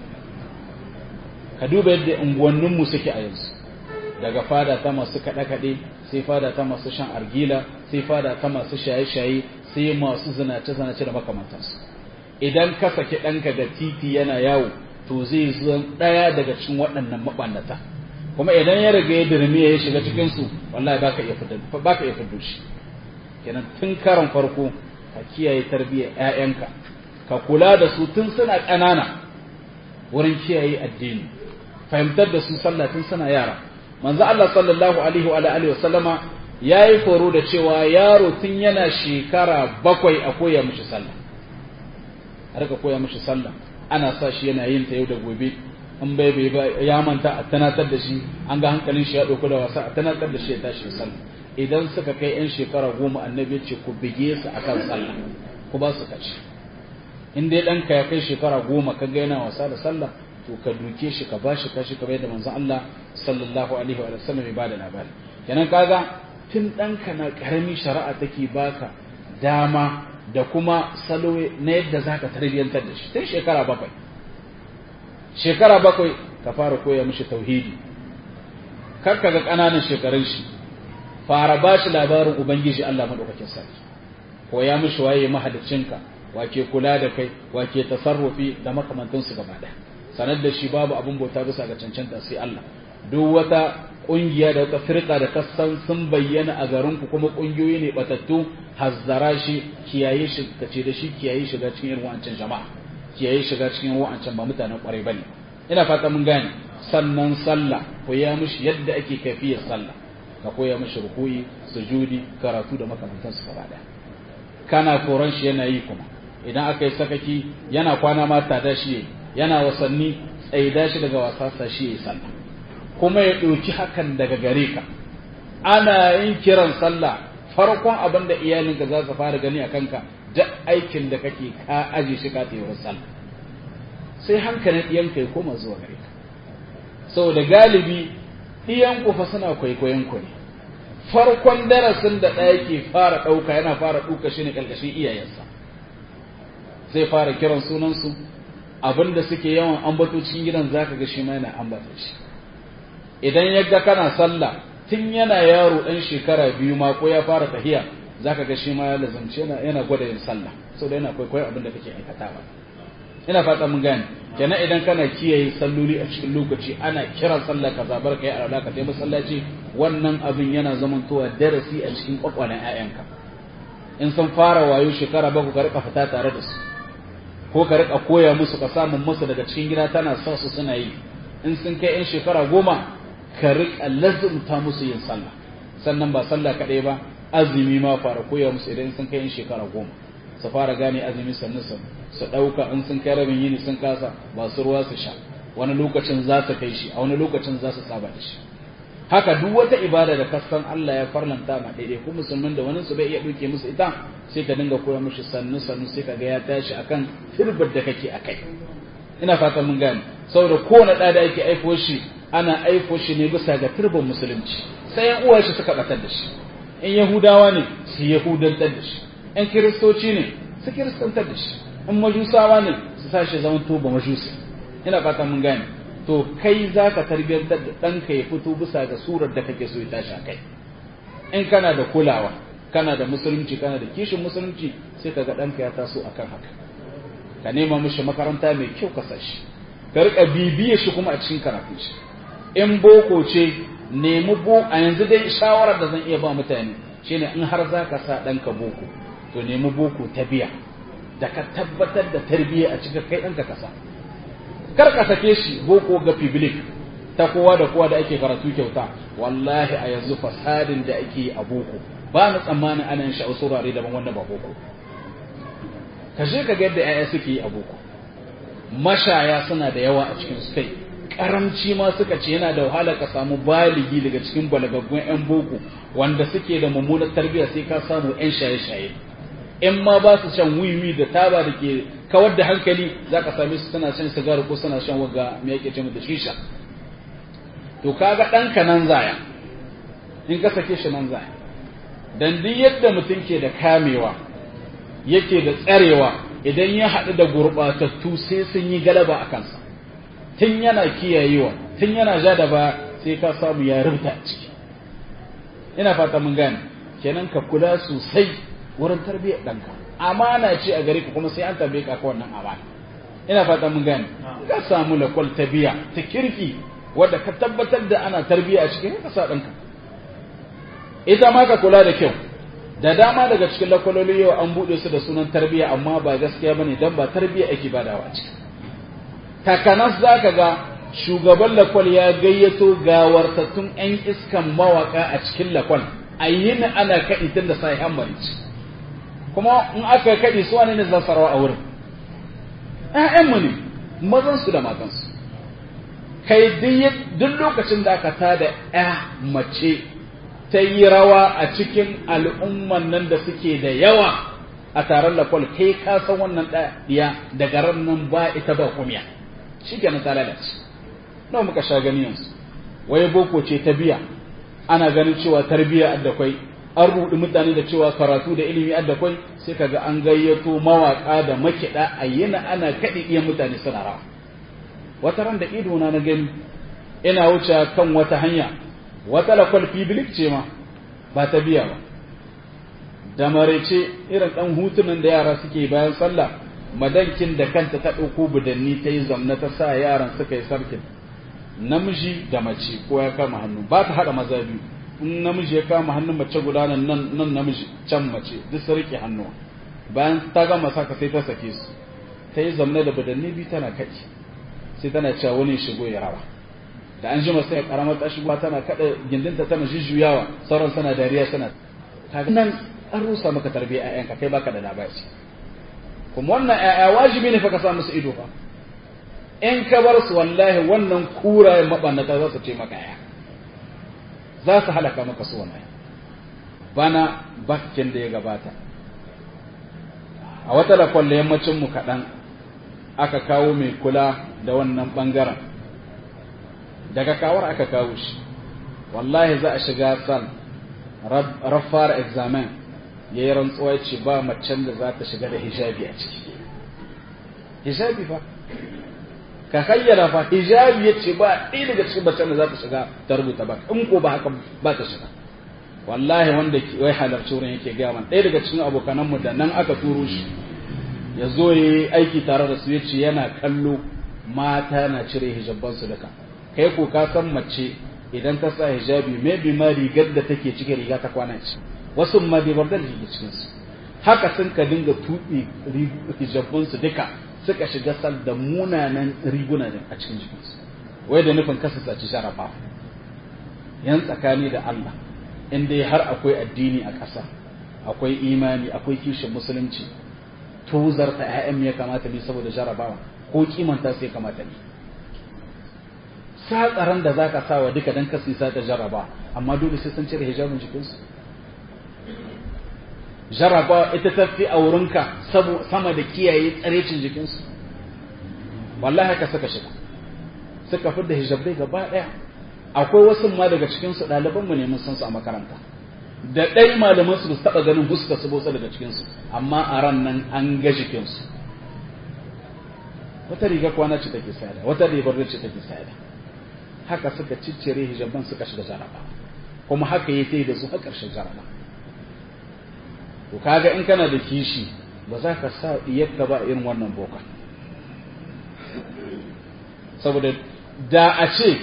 ka duba yadda unguwanninmu suke a yanzu daga fada ta masu kaɗe-kaɗe sai fada ta masu shan argila sai fada ta masu shaye-shaye sai masu zinace-zinace da makamantansu idan ka saki ɗanka da titi yana yawo to zai zo ɗaya daga cikin waɗannan maɓannata kuma idan ya riga ya dirmi ya shiga cikinsu wallahi baka iya fitar baka iya fitar shi kenan tun karan farko ka kiyaye tarbiyyar ƴaƴanka ka kula da su tun suna ƙanana wurin kiyaye addini fahimtar da su sallah tun suna yara manzo Allah sallallahu alaihi wa alihi wa sallama yayi foro da cewa yaro tun yana shekara bakwai a koya mishi sallah a rika koya mishi sallah ana sa shi yana yin ta yau da gobe in bai bai ba ya manta a tanatar da shi an ga hankalin shi ya dauko da wasa a tanatar da shi ya tashi sallah idan suka kai yan shekara goma annabi ce ku bige su akan sallah ku ba su kaci in dai ɗanka ya kai shekara goma ka ga yana wasa da sallah to ka duke shi ka bashi kashi kamar yadda manzon Allah sallallahu alaihi wa sallam ya bada labari kenan kaga tun ɗanka na ƙarami shari'a take baka dama da kuma salo na yadda zaka tarbiyyantar da shi tun shekara bakwai shekara bakwai ka fara koya mishi tauhidi kar ka ga ƙananan shekarun shi fara ba shi labarin ubangiji Allah madaukakin sarki koya mishi waye mahaliccinka wake kula da kai wake tasarrufi da makamantansu gaba ɗaya sanar da shi babu abin bauta bisa ga cancanta sai Allah duk wata kungiya da wata firka da kasan sun bayyana a garin ku kuma kungiyoyi ne batattu hazzara shi kiyaye shi kace da shi kiyaye shiga cikin irin wancan jama'a kiyaye shiga cikin wancan ba mutanen kwarai bane ina fata mun gane sannan sallah koya mishi yadda ake kafiyar sallah ka koya mishi rukuyi sujudi karatu da makamantansu gaba daya kana koran shi yana yi kuma idan aka yi sakaki yana kwana ma tada shi yana wasanni tsaida shi daga wasasa shi yayi sallah kuma ya ɗauki hakan daga gare ka ana yin kiran sallah farkon abin da iyalinka za su fara gani a kanka duk aikin da kake ka aje shi ka wurin sallah sai hankalin ɗiyanka ya koma zuwa gare ka saboda galibi ɗiyanku fa suna kwaikwayon ku ne farkon darasin da ɗaya ke fara ɗauka yana fara ɗuka shi ne ƙarƙashin iyayensa zai fara kiran sunansu abin da suke yawan ambato cikin gidan zaka ga shi ma yana ambata shi idan ya ga kana sallah tun yana yaro ɗan shekara biyu ma ko ya fara tahiya zaka ga shi ma ya lazance yana yana gwada yin sallah saboda yana kwaikwayo abin da kake aikatawa ina fata mun gane kenan idan kana kiyaye salloli a cikin lokaci ana kiran sallah ka zabar kai a ka tai masallaci wannan abin yana zamantowa darasi a cikin kwakwalen ƴaƴanka in sun fara wayo shekara baku ka rika fita tare da su ko ka rika koya musu ka samun musu daga cikin gida tana sa su suna yi in sun kai yan shekara goma ka rika lazumta musu yin sallah sannan ba sallah kaɗai ba azumi ma fara koya musu idan sun kai yan shekara goma su fara gane azumi sannu su su ɗauka in sun kai rabin yini sun kasa ba su ruwa su sha wani lokacin za su kai shi a wani lokacin za su saba da shi haka duk wata ibada da kasan Allah ya farlanta ma daidai ko musulmin da wani su bai iya duke musu ita sai ka dinga koya mishi sannu sannu sai ka ga ya tashi akan firbar da kake akai ina fata mun gane saboda kowane ɗa da ake aiko shi ana aiko shi ne bisa ga turban musulunci sai yan uwa shi suka batar da shi in yahudawa ne su yahudantar da shi in kiristoci ne su kiristantar da shi in majusawa ne su sa shi zaman to ba majusi ina fata mun gane to kai za ka tarbiyyantar da ɗanka ya fito bisa ga surar da kake so ya tashi a kai in kana da kulawa kana da musulunci kana da kishin musulunci sai ka ga ɗanka ya taso akan haka ka nema mishi makaranta mai kyau ka sa shi ka riƙa bibiye shi kuma a cikin karatun shi in boko ce nemi bo a yanzu dai shawarar da zan iya ba mutane shine in har za ka sa ɗanka boko to nemi boko ta biya da ka tabbatar da tarbiyya a cikin kai ɗanka kasa kar ka sake shi boko ga public ta kowa da kowa da ake karatu kyauta wallahi a yanzu fasadin da ake a boko ba na tsammanin ana yin shi a wasu wurare daban wanda ba boko ka je ka ga yadda 'ya'ya suke yi a boko mashaya suna da yawa a cikin su kai karamci ma suka ce yana da wahala ka samu baligi daga cikin balagaggun 'yan boko wanda suke da mummunar tarbiyya sai ka samu 'yan shaye-shaye in ma ba su shan wiwi da taba da ke kawar da hankali za ka same su suna shan sigari ko suna shan waga me yake ce da shisha to kaga ɗanka nan zaya in ka sake shi nan zaya dan duk yadda mutum ke da kamewa yake da tsarewa idan ya haɗu da gurɓatattu sai sun yi galaba a kansa tun yana kiyayewa tun yana ja da ba sai ka samu ya rubuta a ciki ina fata mun gane kenan ka kula sosai wurin tarbiyyar ɗanka amana ce a gare ka kuma sai an tambaye ka wannan amana ina fata mun gane ka samu lakwal ta biya ta kirki wadda ka tabbatar da ana tarbiyya a cikin ka sa ɗanka ita ma ka kula da kyau da dama daga cikin lakwaloli yau an buɗe su da sunan tarbiyya amma ba gaskiya bane dan ba tarbiyya ake badawa a ciki takanas za ka ga shugaban lakwal ya gayyato gawartattun 'yan iskan mawaka a cikin lakwal a yin ana kaɗi tun da sai hammarici kuma in aka kaɗi su wani ne za su rawa a wurin ‘ya'yanmu ne mazansu da matansu kai duk lokacin da aka tada ‘ya mace ta yi rawa a cikin al'umman nan da suke da yawa a taron lakwal kai ka san wannan ɗaya daga ran nan ba ita ba kumiya shi kenan ta lalace nawa muka sha gani yanzu waye boko ce ta biya ana ganin cewa tarbiyya addakwai an rudi mutane da cewa karatu da ilimi addakwai sai kaga an gayyato mawaka da makiɗa a yana ana kaɗi iya mutane suna rawa wata ran da ido na na gani ina wuce kan wata hanya wata lakwal fibilik ce ma ba ta biya ba da marece irin ɗan hutunan da yara suke bayan sallah madankin da kanta ta ɗauko budanni ta yi zamna ta sa yaran suka yi sarkin namiji da mace ko ya kama hannu ba ta haɗa maza biyu in namiji ya kama hannun mace guda nan nan namiji can mace duk su rike hannuwa bayan ta gama saka sai ta sake su ta yi zamna da budanni biyu tana kaci sai tana cewa wani shigo ya rawa da an jima sai karamar ta shigo tana kada gindinta tana jujjuyawa sauran sana dariya sana kaga nan an rusa maka tarbiyya ƴaƴanka kai baka da labari kuma wannan ƴaƴa wajibi ne fa ka sa musu ido fa in ka bar su wallahi wannan kurayen mabannata za su ce maka ƴaƴa za su halaka maka su wallahi bana bakin da ya gabata a wata da kwalle yammacin mu kaɗan aka kawo mai kula da wannan ɓangaren daga kawar aka kawo shi wallahi za a shiga san rafar examen ya yi rantsuwa ce ba macen da za ta shiga da hijabi a ciki hijabi fa ka hayyara fa hijabi ya ce ba ɗaya daga cikin macen da za ta shiga ta rubuta ba in ko ba haka ba ta shiga wallahi wanda wai halarci wurin yake gaya man ɗaya daga cikin abokananmu da nan aka turo shi ya zo ya yi aiki tare da su ya ce yana kallo mata na cire hijabansu duka kai ko ka san mace idan ta sa hijabi maybe ma rigar da take cikin riga ta kwana ce wasu ma bai bar da riga cikin su haka sun ka dinga tuɓe hijabunsu duka suka shiga sal da munanan riguna a cikin jikinsu wai da nufin kasa saci sharafa yan tsakani da Allah in dai har akwai addini a ƙasa akwai imani akwai kishin musulunci tozarta ‘ya'yan ya kamata ne saboda jarabawa ko kimanta sai kamata ne sa tsaron da za ka sawa duka don kasi sa ta jaraba amma dole sai sun cire hijabin jikinsu jaraba ita ta fi a wurinka sama da kiyaye tsarecin jikinsu wallahi haka suka shiga suka fi da hijabai gaba ɗaya akwai wasu ma daga cikinsu ɗalibanmu ne mun san su a makaranta da ɗai malaman su taɓa ganin huska su botsa daga cikinsu amma a ran nan an ga jikinsu wata riga kwana ce take sayada wata ribar ce take sayada haka suka ciccire hijaban suka shiga jaraba kuma haka ya ta da su a ƙarshen jaraba to kaga in kana da kishi ba za ka sa iyakka ba irin wannan boka saboda da a ce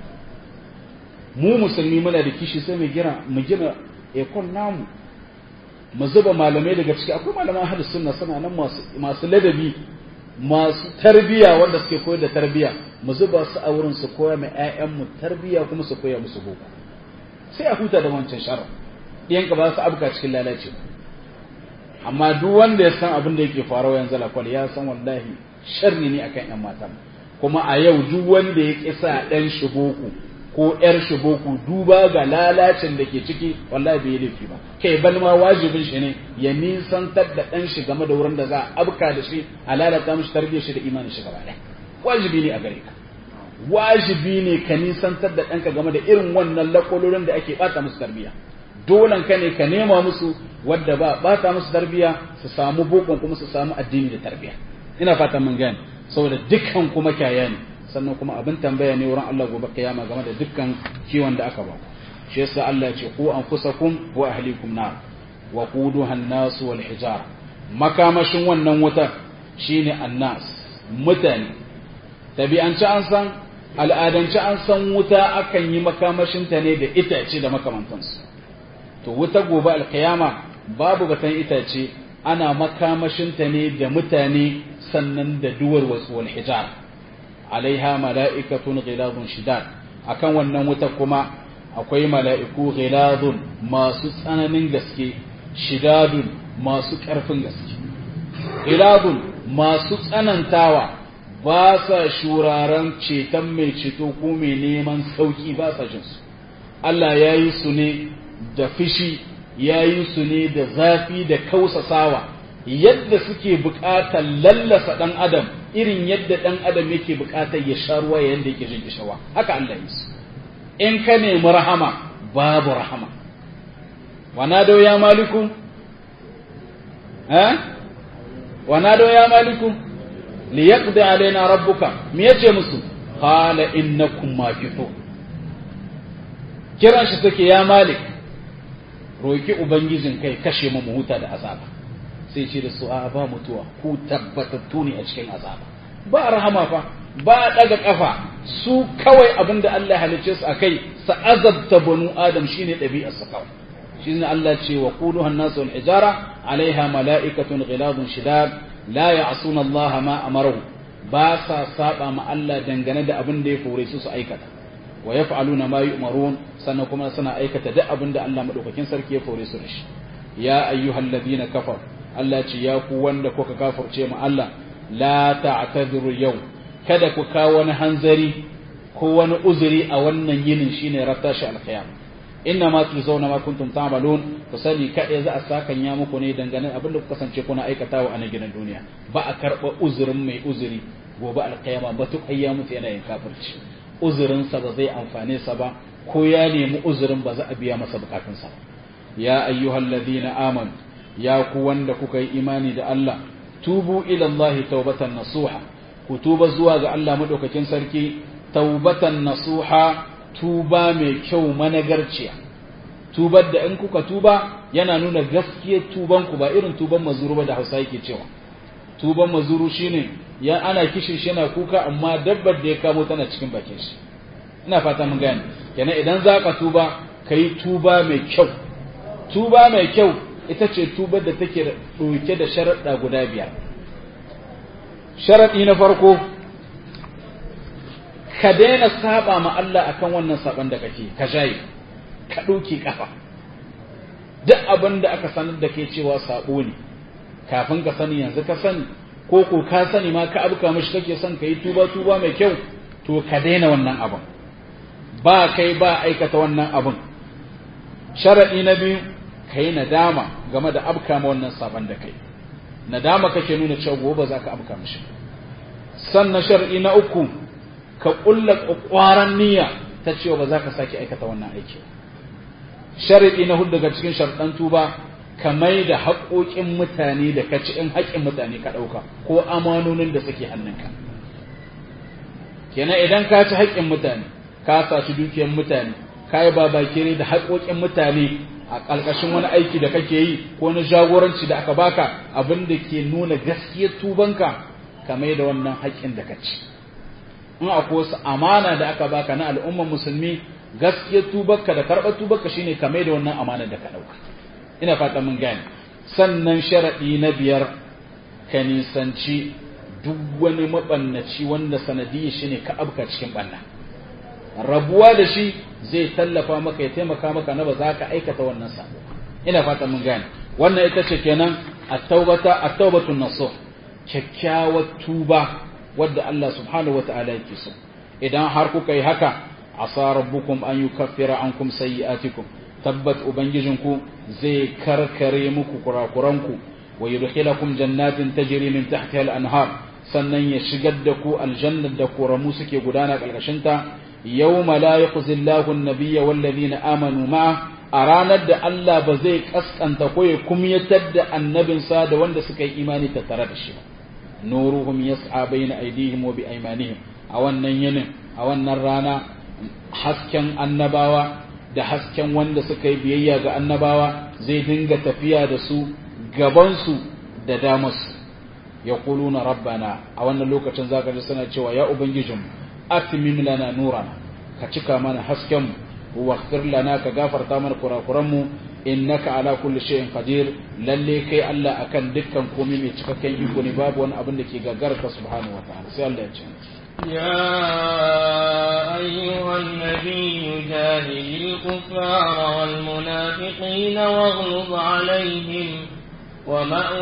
mu musulmi muna da kishi sai mu gina mu gina ekon namu mu zuba malamai daga ciki akwai malaman hadis sunna suna nan masu masu ladabi masu tarbiya wanda suke koyar da tarbiya mu zuba su a wurin su koya mai ƴaƴan mu tarbiya kuma su koya musu boko sai a huta da wancan sharar ɗiyanka ba su abuka cikin lalace amma duk wanda ya san abin da yake faruwa yanzu lakwal ya san wallahi sharri ne akan ƴan mata kuma a yau duk wanda ya kisa ɗan shi boko ko ‘yar shi boko duba ga lalacin da ke ciki wallahi bai laifi ba kai bal ma wajibin shi ne ya nisantar da ɗan shi game da wurin da za a abka da shi a lalata mishi tarbiyyar shi da imanin shi gaba ɗaya wajibi ne a gare ka wajibi ne ka nisantar da ɗanka game da irin wannan lakololin da ake ɓata musu tarbiyya dolan ka ne ka nema musu wadda ba ɓata musu tarbiyya su samu bokon kuma su samu addini da tarbiyya ina fatan mun gane saboda dukkan kuma kyaya ne sannan kuma abin tambaya ne wurin Allah gobe kiyama game da dukkan kiwon da aka ba shi yasa Allah ya ce ku anfusakum wa ahlikum nar wa quduha an-nas wal hijara makamashin wannan wutar shine annas mutane tabi'anci an san al'adanci an san wuta akan yi makamashin ta ne da itace da makamantansu to wuta gobe alkiyama babu batan itace ana makamashin ta ne da mutane sannan da duwar wasu wal hijara alaiha mala'ikatun ghiladun shidad akan wannan wuta kuma akwai mala'iku ghiladun masu tsananin gaske shidadun masu ƙarfin gaske ghiladun masu tsanantawa ba sa shuraren ceton mai ceto ko mai neman sauki ba sa jinsu Allah ya yi su ne da fishi ya yi su ne da zafi da kausasawa yadda suke buƙatar lallasa ɗan adam irin yadda ɗan adam yake buƙatar ya sha ruwa yadda yake jin kishawa haka Allah yi su in ka nemi rahama babu rahama ونادوا يا مالك ها ونادوا يا مالك ليقضي علينا ربك ميتي مسو قال انكم ماكثون kiran shi take ya malik roki ubangijin kai kashe mu huta da azaba sai ce da su a ba mutuwa ku tabbatattu ne a cikin azaba ba rahama fa ba daga kafa su kawai abinda Allah halicce su akai sa azabta banu adam shine ɗabi'ar su kawai shine Allah ce wa quluha an-nasu wal hijara alaiha mala'ikatun ghiladun shidad la ya'suna Allah ma amaru ba sa saba ma Allah dangane da abin da ya fore su su aikata wa yaf'aluna ma yu'marun sannan kuma suna aikata duk abin da Allah madaukakin sarki ya fore su da shi ya ayyuhalladhina kafar Allah ce ya ku wanda kuka kafirce mu Allah la ta'tadiru yau kada ku kawo wani hanzari ko wani uzuri a wannan yinin shine rattashi alqiyamah inna ma tuzawna ma kuntum ta'malun ku sani kadai za a sakan ya muku ne dangane abinda ku kasance kuna aikatawa a nan gidan duniya ba a karba uzurin mai uzuri gobe alqiyama ba tuk ayya mutu yana yin kafirci uzurin sa ba zai amfane sa ba ko ya nemi uzurin ba za a biya masa bukatun sa ya ayyuhal ladina amanu ya ku wanda kuka yi imani da Allah tubu ila Allah taubatan nasuha ku tuba zuwa ga Allah madaukakin sarki taubatan nasuha tuba mai kyau managarciya tubar da in kuka tuba yana nuna gaskiyar tuban ku ba irin tuban mazuru ba da Hausa yake cewa tuban mazuru shine ya ana kishin shi yana kuka amma dabbar da ya kamo tana cikin bakin shi ina fata mun gane kenan idan zaka tuba kai tuba mai kyau tuba mai kyau ita ce tubar da take ɗauke da sharaɗa guda biyar sharaɗi na farko ka daina saba ma Allah akan wannan saban da kake ka jaye ka ɗauki kafa duk abin da aka sanar da kai cewa sabo ne kafin ka sani yanzu ka sani ko ko ka sani ma ka abuka mishi kake son ka yi tuba tuba mai kyau to ka daina wannan abin ba kai ba aikata wannan abin sharaɗi na biyu ka yi nadama game da abka ma wannan saban da kai nadama kake nuna cewa gobe za ka abka mishi sannan shar'i na uku ka ƙulla ƙwaƙwaran niyya ta cewa ba za ka sake aikata wannan aiki shar'i na hudu daga cikin sharɗan tuba ka mai da haƙoƙin mutane da ka ci in haƙƙin mutane ka ɗauka ko amanonin da suke hannunka kenan idan ka ci haƙƙin mutane ka saci dukiyar mutane ka yi babakere da haƙoƙin mutane a ƙalƙashin wani aiki da kake yi ko na jagoranci da aka baka abin da ke nuna gaskiyar tubanka ka mai da wannan haƙƙin da ka ci in akwai wasu amana da aka baka na al'ummar musulmi gaskiyar tubarka da karɓar tubarka shine ka mai da wannan amana da ka ɗauka ina fata mun gane sannan sharaɗi na biyar ka nisanci duk wani maɓannaci wanda sanadiyya shine ka abka cikin ɓanna rabuwa da shi zai tallafa maka ya taimaka maka na ba za ka aikata wannan sabo ina fata mun gane wannan ita ce kenan at-taubata at-taubatun nasuh kyakkyawar tuba wadda Allah subhanahu wata'ala yake so idan har kuka yi haka asa rabbukum an yukaffira ankum sayyi'atikum tabbat ubangijinku zai karkare muku kurakuranku wa yudkhilakum jannatin tajri min tahtiha al-anhar sannan ya shigar da ku aljannar da koramu suke gudana ƙarƙashin ta yawma la yakhzi Allahu an-nabiyya wal ladina amanu ma a ranar da Allah ba zai kaskanta ko ya kumyatar da annabinsa da wanda suka yi imani tattare da shi nuruhum yas'a bayna aydihim wa bi aymanihim a wannan yinin a wannan rana hasken annabawa da hasken wanda suka yi biyayya ga annabawa zai dinga tafiya da su gabansu da damarsu ya kuluna rabbana a wannan lokacin zaka ji suna cewa ya ubangijinmu atmim lana nurana ka cika mana hasken mu waghfir lana ka gafarta mana kurakuran mu innaka ala kulli shay'in qadir lalle kai Allah akan dukkan komai mai cikakken iko ne babu wani abin da ke gagarta subhanahu wataala sai Allah ya ce يا أيها النبي جاهد الكفار والمنافقين واغلظ عليهم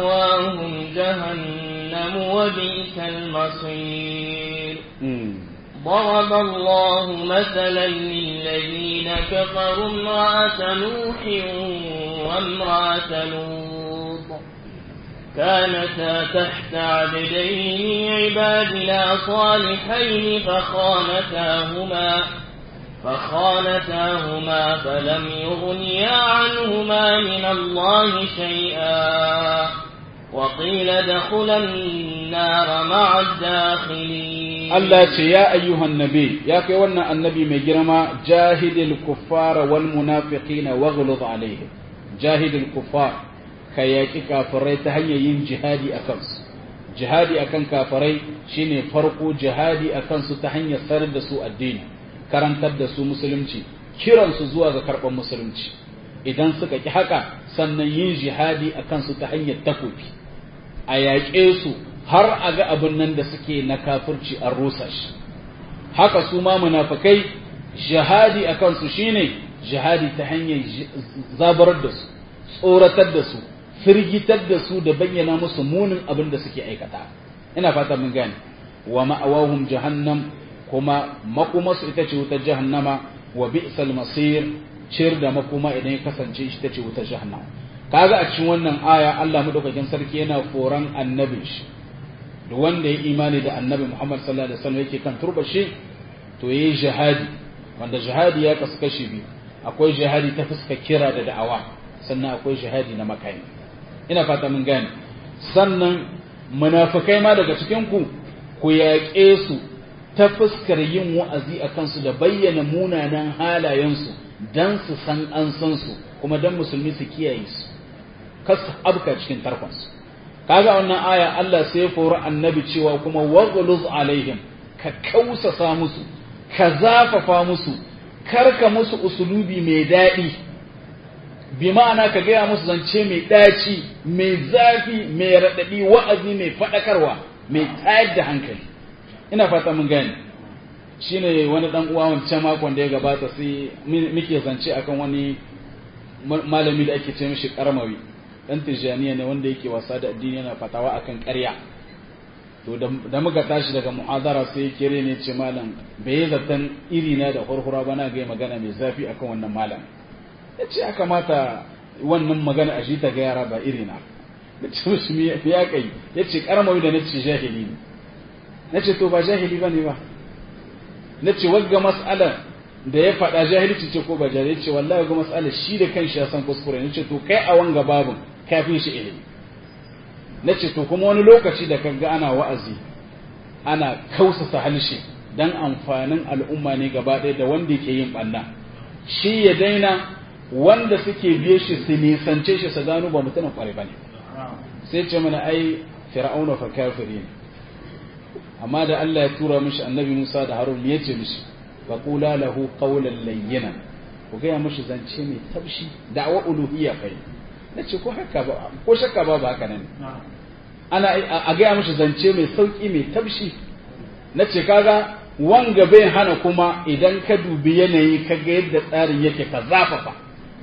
ومأواهم جهنم وبئس المصير ضرب الله مثلا للذين كفروا امرأة نوح وامرأة لوط كانتا تحت عبدين من عبادنا صالحين فخانتاهما فخانتاهما فلم يغنيا عنهما من الله شيئا وقيل ادخلا النار مع الداخلين Allah ce ya ayyuhan nabi ya kai wannan annabi mai girma jahidil kuffara wal munafiqina waghluz alaihim jahidil kuffar ka yaki kafirai ta hanyar yin jihadi akan su jihadi akan kafirai shine farko jihadi akan su ta hanyar sanar da su addini karantar da su musulunci kiran su zuwa ga karban musulunci idan suka ki haka sannan yin jihadi akan su ta hanyar takobi a yaƙe su har a ga abin nan da suke na kafirci an rusa shi haka su ma munafikai jihadi a kansu shine jihadi ta hanyar zabarar da su tsoratar da su firgitar da su da bayyana musu munin abin da suke aikata ina fata mun gane wa ma'awahum jahannam kuma makumasu ita ce wutar jahannama wa bi'sal masir cir da makuma idan ya kasance ita ce wutar jahannama kaga a cikin wannan aya Allah madaukakin sarki yana foran annabin shi da wanda ya imani da annabi Muhammad sallallahu alaihi wasallam yake kan turba shi to yayi jihadi wanda jihadi ya kasu kashi biyu akwai jihadi ta fuska kira da da'awa sannan akwai jihadi na makami ina fata mun gane sannan munafikai ma daga cikin ku ku yaƙe su ta fuskar yin wa'azi a kansu da bayyana munanan halayensu dan su san an san su kuma dan musulmi su kiyaye su kasu abka cikin tarkonsu kaga wannan aya Allah sai ya fori annabi cewa kuma waghluz alaihim ka kausasa musu ka zafafa musu karka musu usulubi mai daɗi bi ma'ana ka gaya musu zance mai ɗaci mai zafi mai raɗaɗi wa'azi mai faɗakarwa mai tayar da hankali ina fata mun gane shine wani dan uwa wancan makon da ya gabata sai muke zance akan wani malami da ake ce mishi karmawi dan tijaniya ne wanda yake wasa da addini yana fatawa akan ƙarya to da muka tashi daga mu'adara sai kire ne ce malam bai yi zaton iri na da hurhura ba na ga magana mai zafi akan wannan malam ya ce ya kamata wannan magana a ta ga yara ba iri na da ce musu me ya kai ya ce karamawi da na ce jahili ne na ce to ba jahili ba ne ba na ce wagga mas'alar da ya faɗa jahilci ce ko ba jahilci ce wallahi ga mas'alar shi da kanshi ya san kuskure na ce to kai a wanga babun kafin shi ilimi na ce to kuma wani lokaci da kaga ana wa'azi ana kausasa halshe dan amfanin al'umma ne gaba ɗaya da wanda yake yin ɓanna shi ya daina wanda suke biye shi su nisance shi su gano ba mutumin ƙwarai ba ne sai ce mana ai fir'auna fa kafiri ne amma da Allah ya tura mishi annabi Musa da Harun ya ce mishi fa qula lahu qawlan layyinan ku ga mishi zance mai tabshi da'wa uluhiyya kai nace ko haka ba ko shakka ba haka nan ana a ga mishi zance mai sauki mai tabshi nace kaga wanga bai hana kuma idan ka dubi yanayi ka ga yadda tsarin yake ka zafafa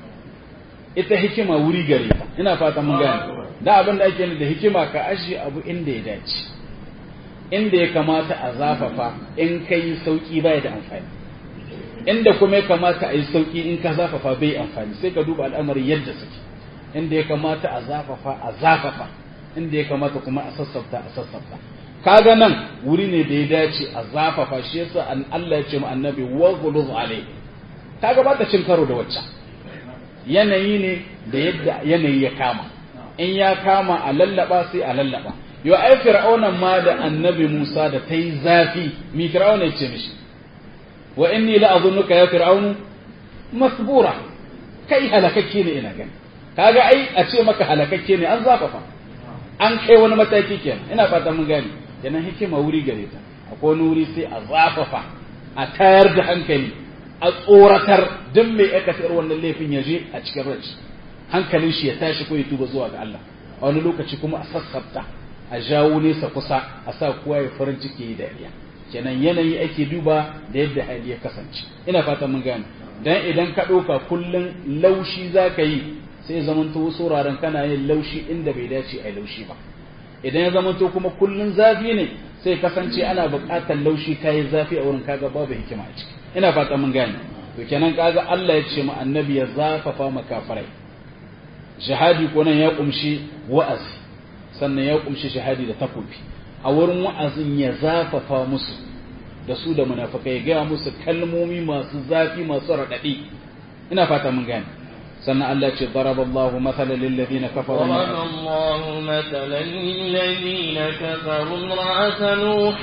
ita hikima wuri gare ta ina fata mun gane da abin da ake da hikima ka ashe abu inda ya dace inda ya kamata a zafafa in ka yi sauƙi bai da amfani inda kuma ya kamata a yi sauƙi in ka zafafa bai amfani sai ka duba al'amarin yadda suke inda ya kamata a zafafa a zafafa inda ya kamata kuma a sassafta a sassafta kaga nan wuri ne da ya dace a zafafa shi yasa an Allah ya ce mu annabi wa ghuluz alayhi kaga ba ta cin karo da wacce yanayi ne da yadda yanayi ya kama in ya kama a lallaba sai a lallaba yo ai fir'aunan ma da annabi Musa da ta yi zafi mi fir'auna ya ce mishi wa inni la azunnuka ya fir'aunu masbura kai halakakke ne ina gani kaga ai a ce maka halakakke ne an zafafa an kai wani mataki kenan ina fata mun gani kenan hikima wuri gare ta akwai wani wuri sai a zafafa a tayar da hankali a tsoratar duk mai aikata wannan laifin ya je a cikin rai hankalin shi ya tashi ko ya tuba zuwa ga Allah a wani lokaci kuma a sassabta a jawo nesa kusa a sa kowa ya farin ciki yi dariya kenan yanayi ake duba da yadda hali ya kasance ina fatan mun gane dan idan ka ɗauka kullun laushi za ka yi sai zamanto wasu wuraren kana yin laushi inda bai dace a laushi ba idan ya zamanto kuma kullun zafi ne sai kasance ana buƙatar laushi kayi zafi a wurin kaga babu hikima a ciki ina fata mun gane to kenan kaga Allah ya ce mu annabi ya zafafa makafarai jihadi ko nan ya kumshi wa'azi sannan ya kumshi jihadi da takobi a wurin wa'azin ya zafafa musu da su da munafikai ya gaya musu kalmomi masu zafi masu raɗaɗi ina fata mun gane sannan Allah ce daraba Allah mathala lil ladina kafaru ضرب الله مثلا للذين كفروا امرأة نوح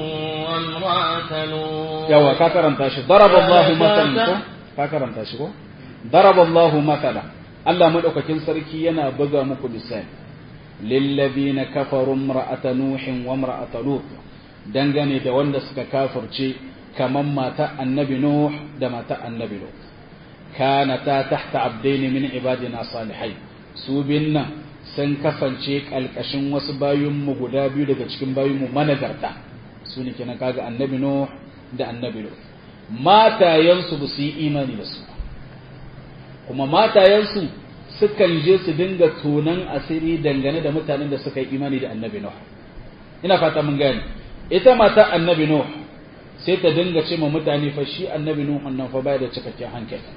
وامرأة لوط yawa ka karanta shi daraba Allah Ya mathalan ta- ko ka karanta shi ko daraba Allah mathala Allah madaukakin sarki yana buga muku misali lil ladina kafaru imra'ata nuhin wa imra'ata lut dangane da wanda suka kafirce kaman mata annabi nuh da mata annabi lut kanata tahta abdaini min ibadina salihai su bin nan sun kasance kalkashin wasu bayinmu guda biyu daga cikin bayinmu managarta su ne kenan kaga annabi nuh da annabi lut matayensu ba su yi imani da su ba kuma matayensu sukan je su dinga tunan asiri dangane da mutanen da suka yi imani da annabi nuh ina fata mun gane ita mata annabi nuh sai ta dinga ce ma mutane fa shi annabi nuh nan fa baya da cikakken hankali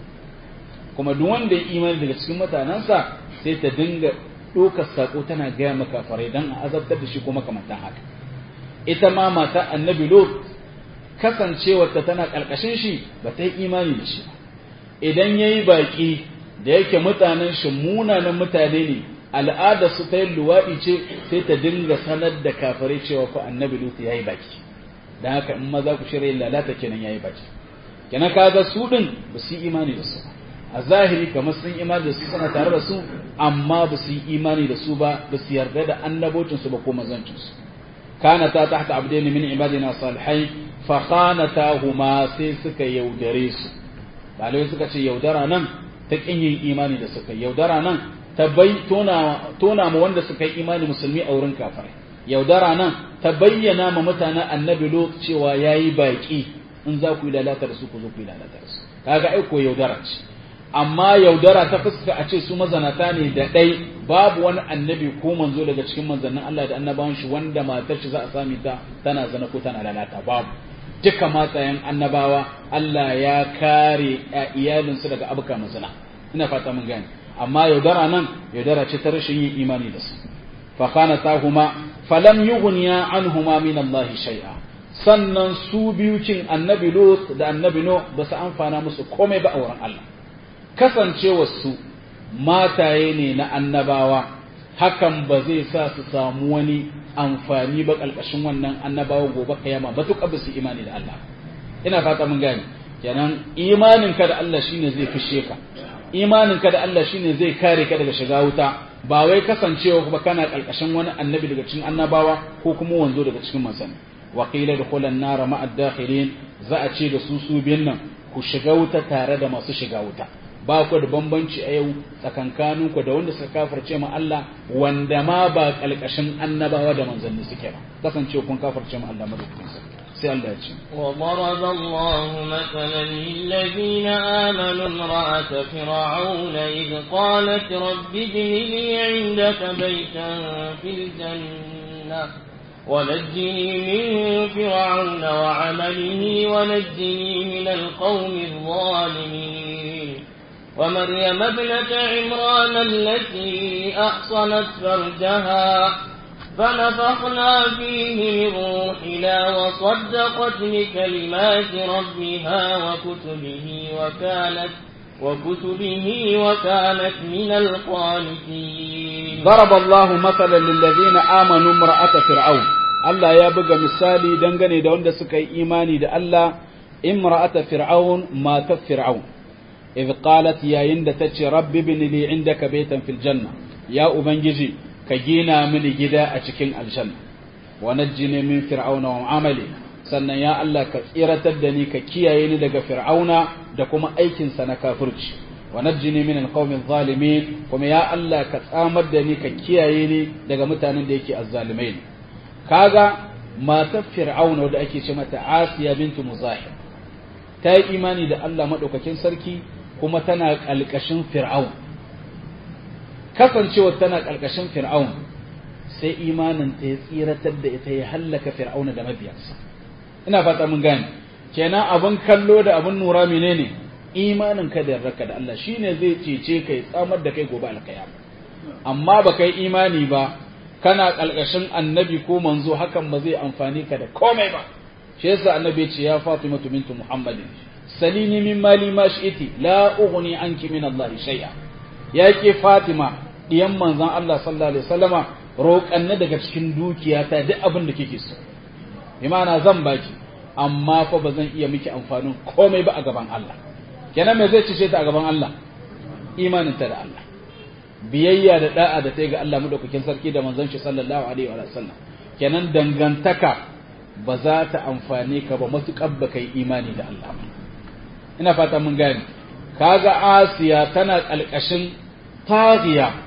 kuma duk wanda ya imani daga cikin mutanensa sai ta dinga ɗaukar sako tana gaya maka farai don a azabtar da shi kuma kamantan haka ita ma mata annabi lot kasancewarta tana ƙarƙashin shi ba ta yi imani da shi ba idan ya yi baƙi da yake mutanen shi munanan mutane ne al'ada su ta yin luwaɗi ce sai ta dinga sanar da kafirai cewa ko annabi lot ya yi baki don haka in maza ku shirya lalata kenan ya yi baki kenan kaga su ɗin ba su yi imani da su ba a zahiri kamar sun imani da su suna tare da su amma ba su yi imani da su ba ba su yarda da annabocinsu ba ko mazancinsu kana ta tahta abdain min ibadina salihai fa khanatahuma sai suka yaudare su balai suka ce yaudara nan ta kin yin imani da suka yaudara nan ta bai tona tona ma wanda suka yi imani musulmi a wurin kafirai yaudara nan ta bayyana ma mutanen annabi lot cewa yayi baki in za ku yi lalata da su ku zo ku yi lalata da su kaga ai ko yaudara ce amma yaudara ta fuska a ce su mazanata ne da ɗai babu wani annabi ko manzo daga cikin manzannin Allah da annabawan shi wanda matar shi za a sami ta tana zana ko tana lalata babu duka matayen annabawa Allah ya kare iyalinsu daga abuka mazana ina fata mun gane amma yaudara nan yaudara ce ta rashin yin imani da su fa kana tahuma falam yughniya anhuma min Allah shay'a sannan su biyu cin annabi Lut da annabi No ba su amfana musu komai ba a wurin Allah kasancewarsu mataye ne na annabawa hakan ba zai sa su samu wani amfani ba ƙarƙashin wannan annabawa gobe kayama matuƙa ba su imani da Allah ina fata mun gane kenan imanin ka da Allah shine zai fishe ka imanin ka da Allah shine zai kare ka daga shiga wuta ba wai kasancewa ba kana ƙarƙashin wani annabi daga cikin annabawa ko kuma wanzo daga cikin manzanni wa qila dukhulan nar ma'a dakhilin za a ce da su su biyan nan ku shiga wuta tare da masu shiga wuta ba ku da bambanci a yau tsakankaninku da wanda suka kafirce ma Allah wanda ma ba kalkashin annabawa da manzanni suke ba kasance kun kafirce ma Allah madaukakin sarki sai Allah ya ce وضرب الله مثلا للذين آمنوا امرأة فرعون إذ قالت رب ابن لي عندك بيتا في الجنة ونجني من فرعون وعمله ونجني من القوم الظالمين ومريم ابنة عمران التي أحصنت فرجها فنفخنا فيه من روحنا وصدقت بكلمات ربها وكتبه وكانت وكتبه وكانت من القانتين ضرب الله مثلا للذين آمنوا امرأة فرعون Allah ya buga misali dangane da wanda suka yi imani da Allah imra'ata fir'aun matar fir'aun idh qalat yayin da tace rabbi bin li indaka baytan fil janna ya ubangiji ka gina mini gida a cikin aljanna wa najjini min fir'auna wa amali sannan ya Allah ka tsiratar da ni ka kiyaye ni daga fir'auna da kuma aikin sa na kafirci wa najjini min alqawmi adh-dhalimin kuma ya Allah ka tsamar da ni ka kiyaye ni daga mutanen da yake azzalimai kaga matar fir'auna da ake ce mata asiya bintu muzahim ta yi imani da Allah maɗaukakin sarki kuma tana ƙalƙashin fir'aun kasancewar tana ƙalƙashin fir'aun sai imanin ta ya tsiratar da ita ya hallaka fir'auna da mabiyansa ina fata mun gane kenan abin kallo da abin nura menene imanin ka da yardarka da Allah shine zai cece kai tsamar da kai gobe alkiyama amma ba kai imani ba kana kalkashin annabi ko manzo hakan ba zai amfani ka da komai ba shi yasa annabi ce ya Fatima bintu Muhammadin salini min mali ma shi'ti la ughni anki min Allah shay'a yake Fatima diyan manzon Allah sallallahu alaihi wasallama roƙanna daga cikin dukiyata duk abin da kike so imana zan baki amma fa ba zan iya miki amfanin komai ba a gaban Allah kenan me zai cice ta a gaban Allah imanin ta da Allah biyayya da da'a da ta ga Allah madaukakin sarki da manzon shi sallallahu alaihi wa sallam kenan dangantaka ba za ta amfane ka ba matukar ba kai imani da Allah ba ina fata mun gane kaga Asiya tana kalkashin taghiya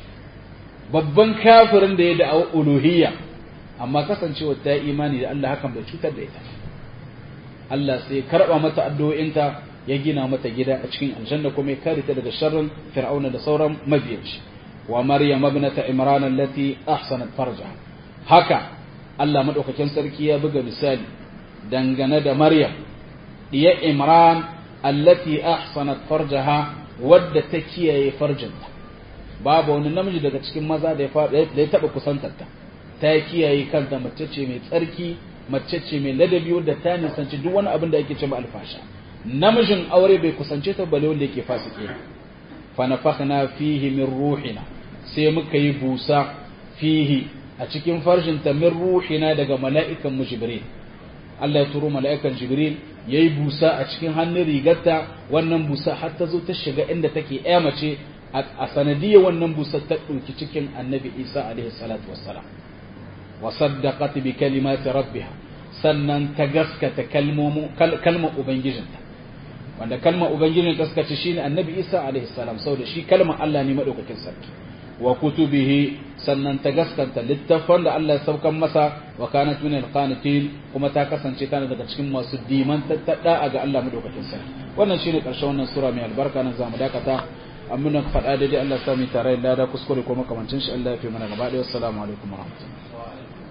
babban kafirin da ya da uluhiyya amma kasancewa ta imani da Allah hakan bai cutar da ita Allah sai karba mata addu'o'inta ya gina mata gida a cikin aljanna kuma ya kare ta daga sharrin fir'auna da sauran mabiyanci wa maryam ibnata imran allati ahsanat farjaha haka Allah madaukakin sarki ya buga misali dangane da maryam diya imran allati ahsanat farjaha wadda ta kiyaye farjinta babu wani namiji daga cikin maza da ya taba kusantarta ta kiyaye kanta mace ce mai tsarki mace ce mai ladabi wadda ta nisanci duk wani abin da ake ce alfasha namijin aure bai kusance ta bale wanda yake fasike fa nafakhna fihi min ruhina sai muka yi busa fihi a cikin farjin ta min ruhina daga mala'ikan mu jibril Allah ya turo mala'ikan jibril yayi busa a cikin hannun rigarta wannan busa har ta zo ta shiga inda take ƴa mace a sanadiyar wannan busa ta ɗauki cikin annabi Isa alaihi salatu wassalam wa saddaqat bi kalimati rabbiha sannan ta gaskata kalmar ubangijinta wanda kalmar ubangijin ta suka ce shine annabi isa alaihi salam saboda shi kalmar Allah ne madaukakin sarki wa kutubihi sannan ta gaskanta littafan da Allah ya saukan masa wa kanat min alqanitin kuma ta kasance tana daga cikin masu diman tattada ga Allah madaukakin sarki wannan shine karshen wannan sura mai albarka nan zamu dakata amma faɗa daidai Allah ya sami tare da kuskure ko makamancin shi Allah ya fi mana gaba ɗaya assalamu alaikum warahmatullahi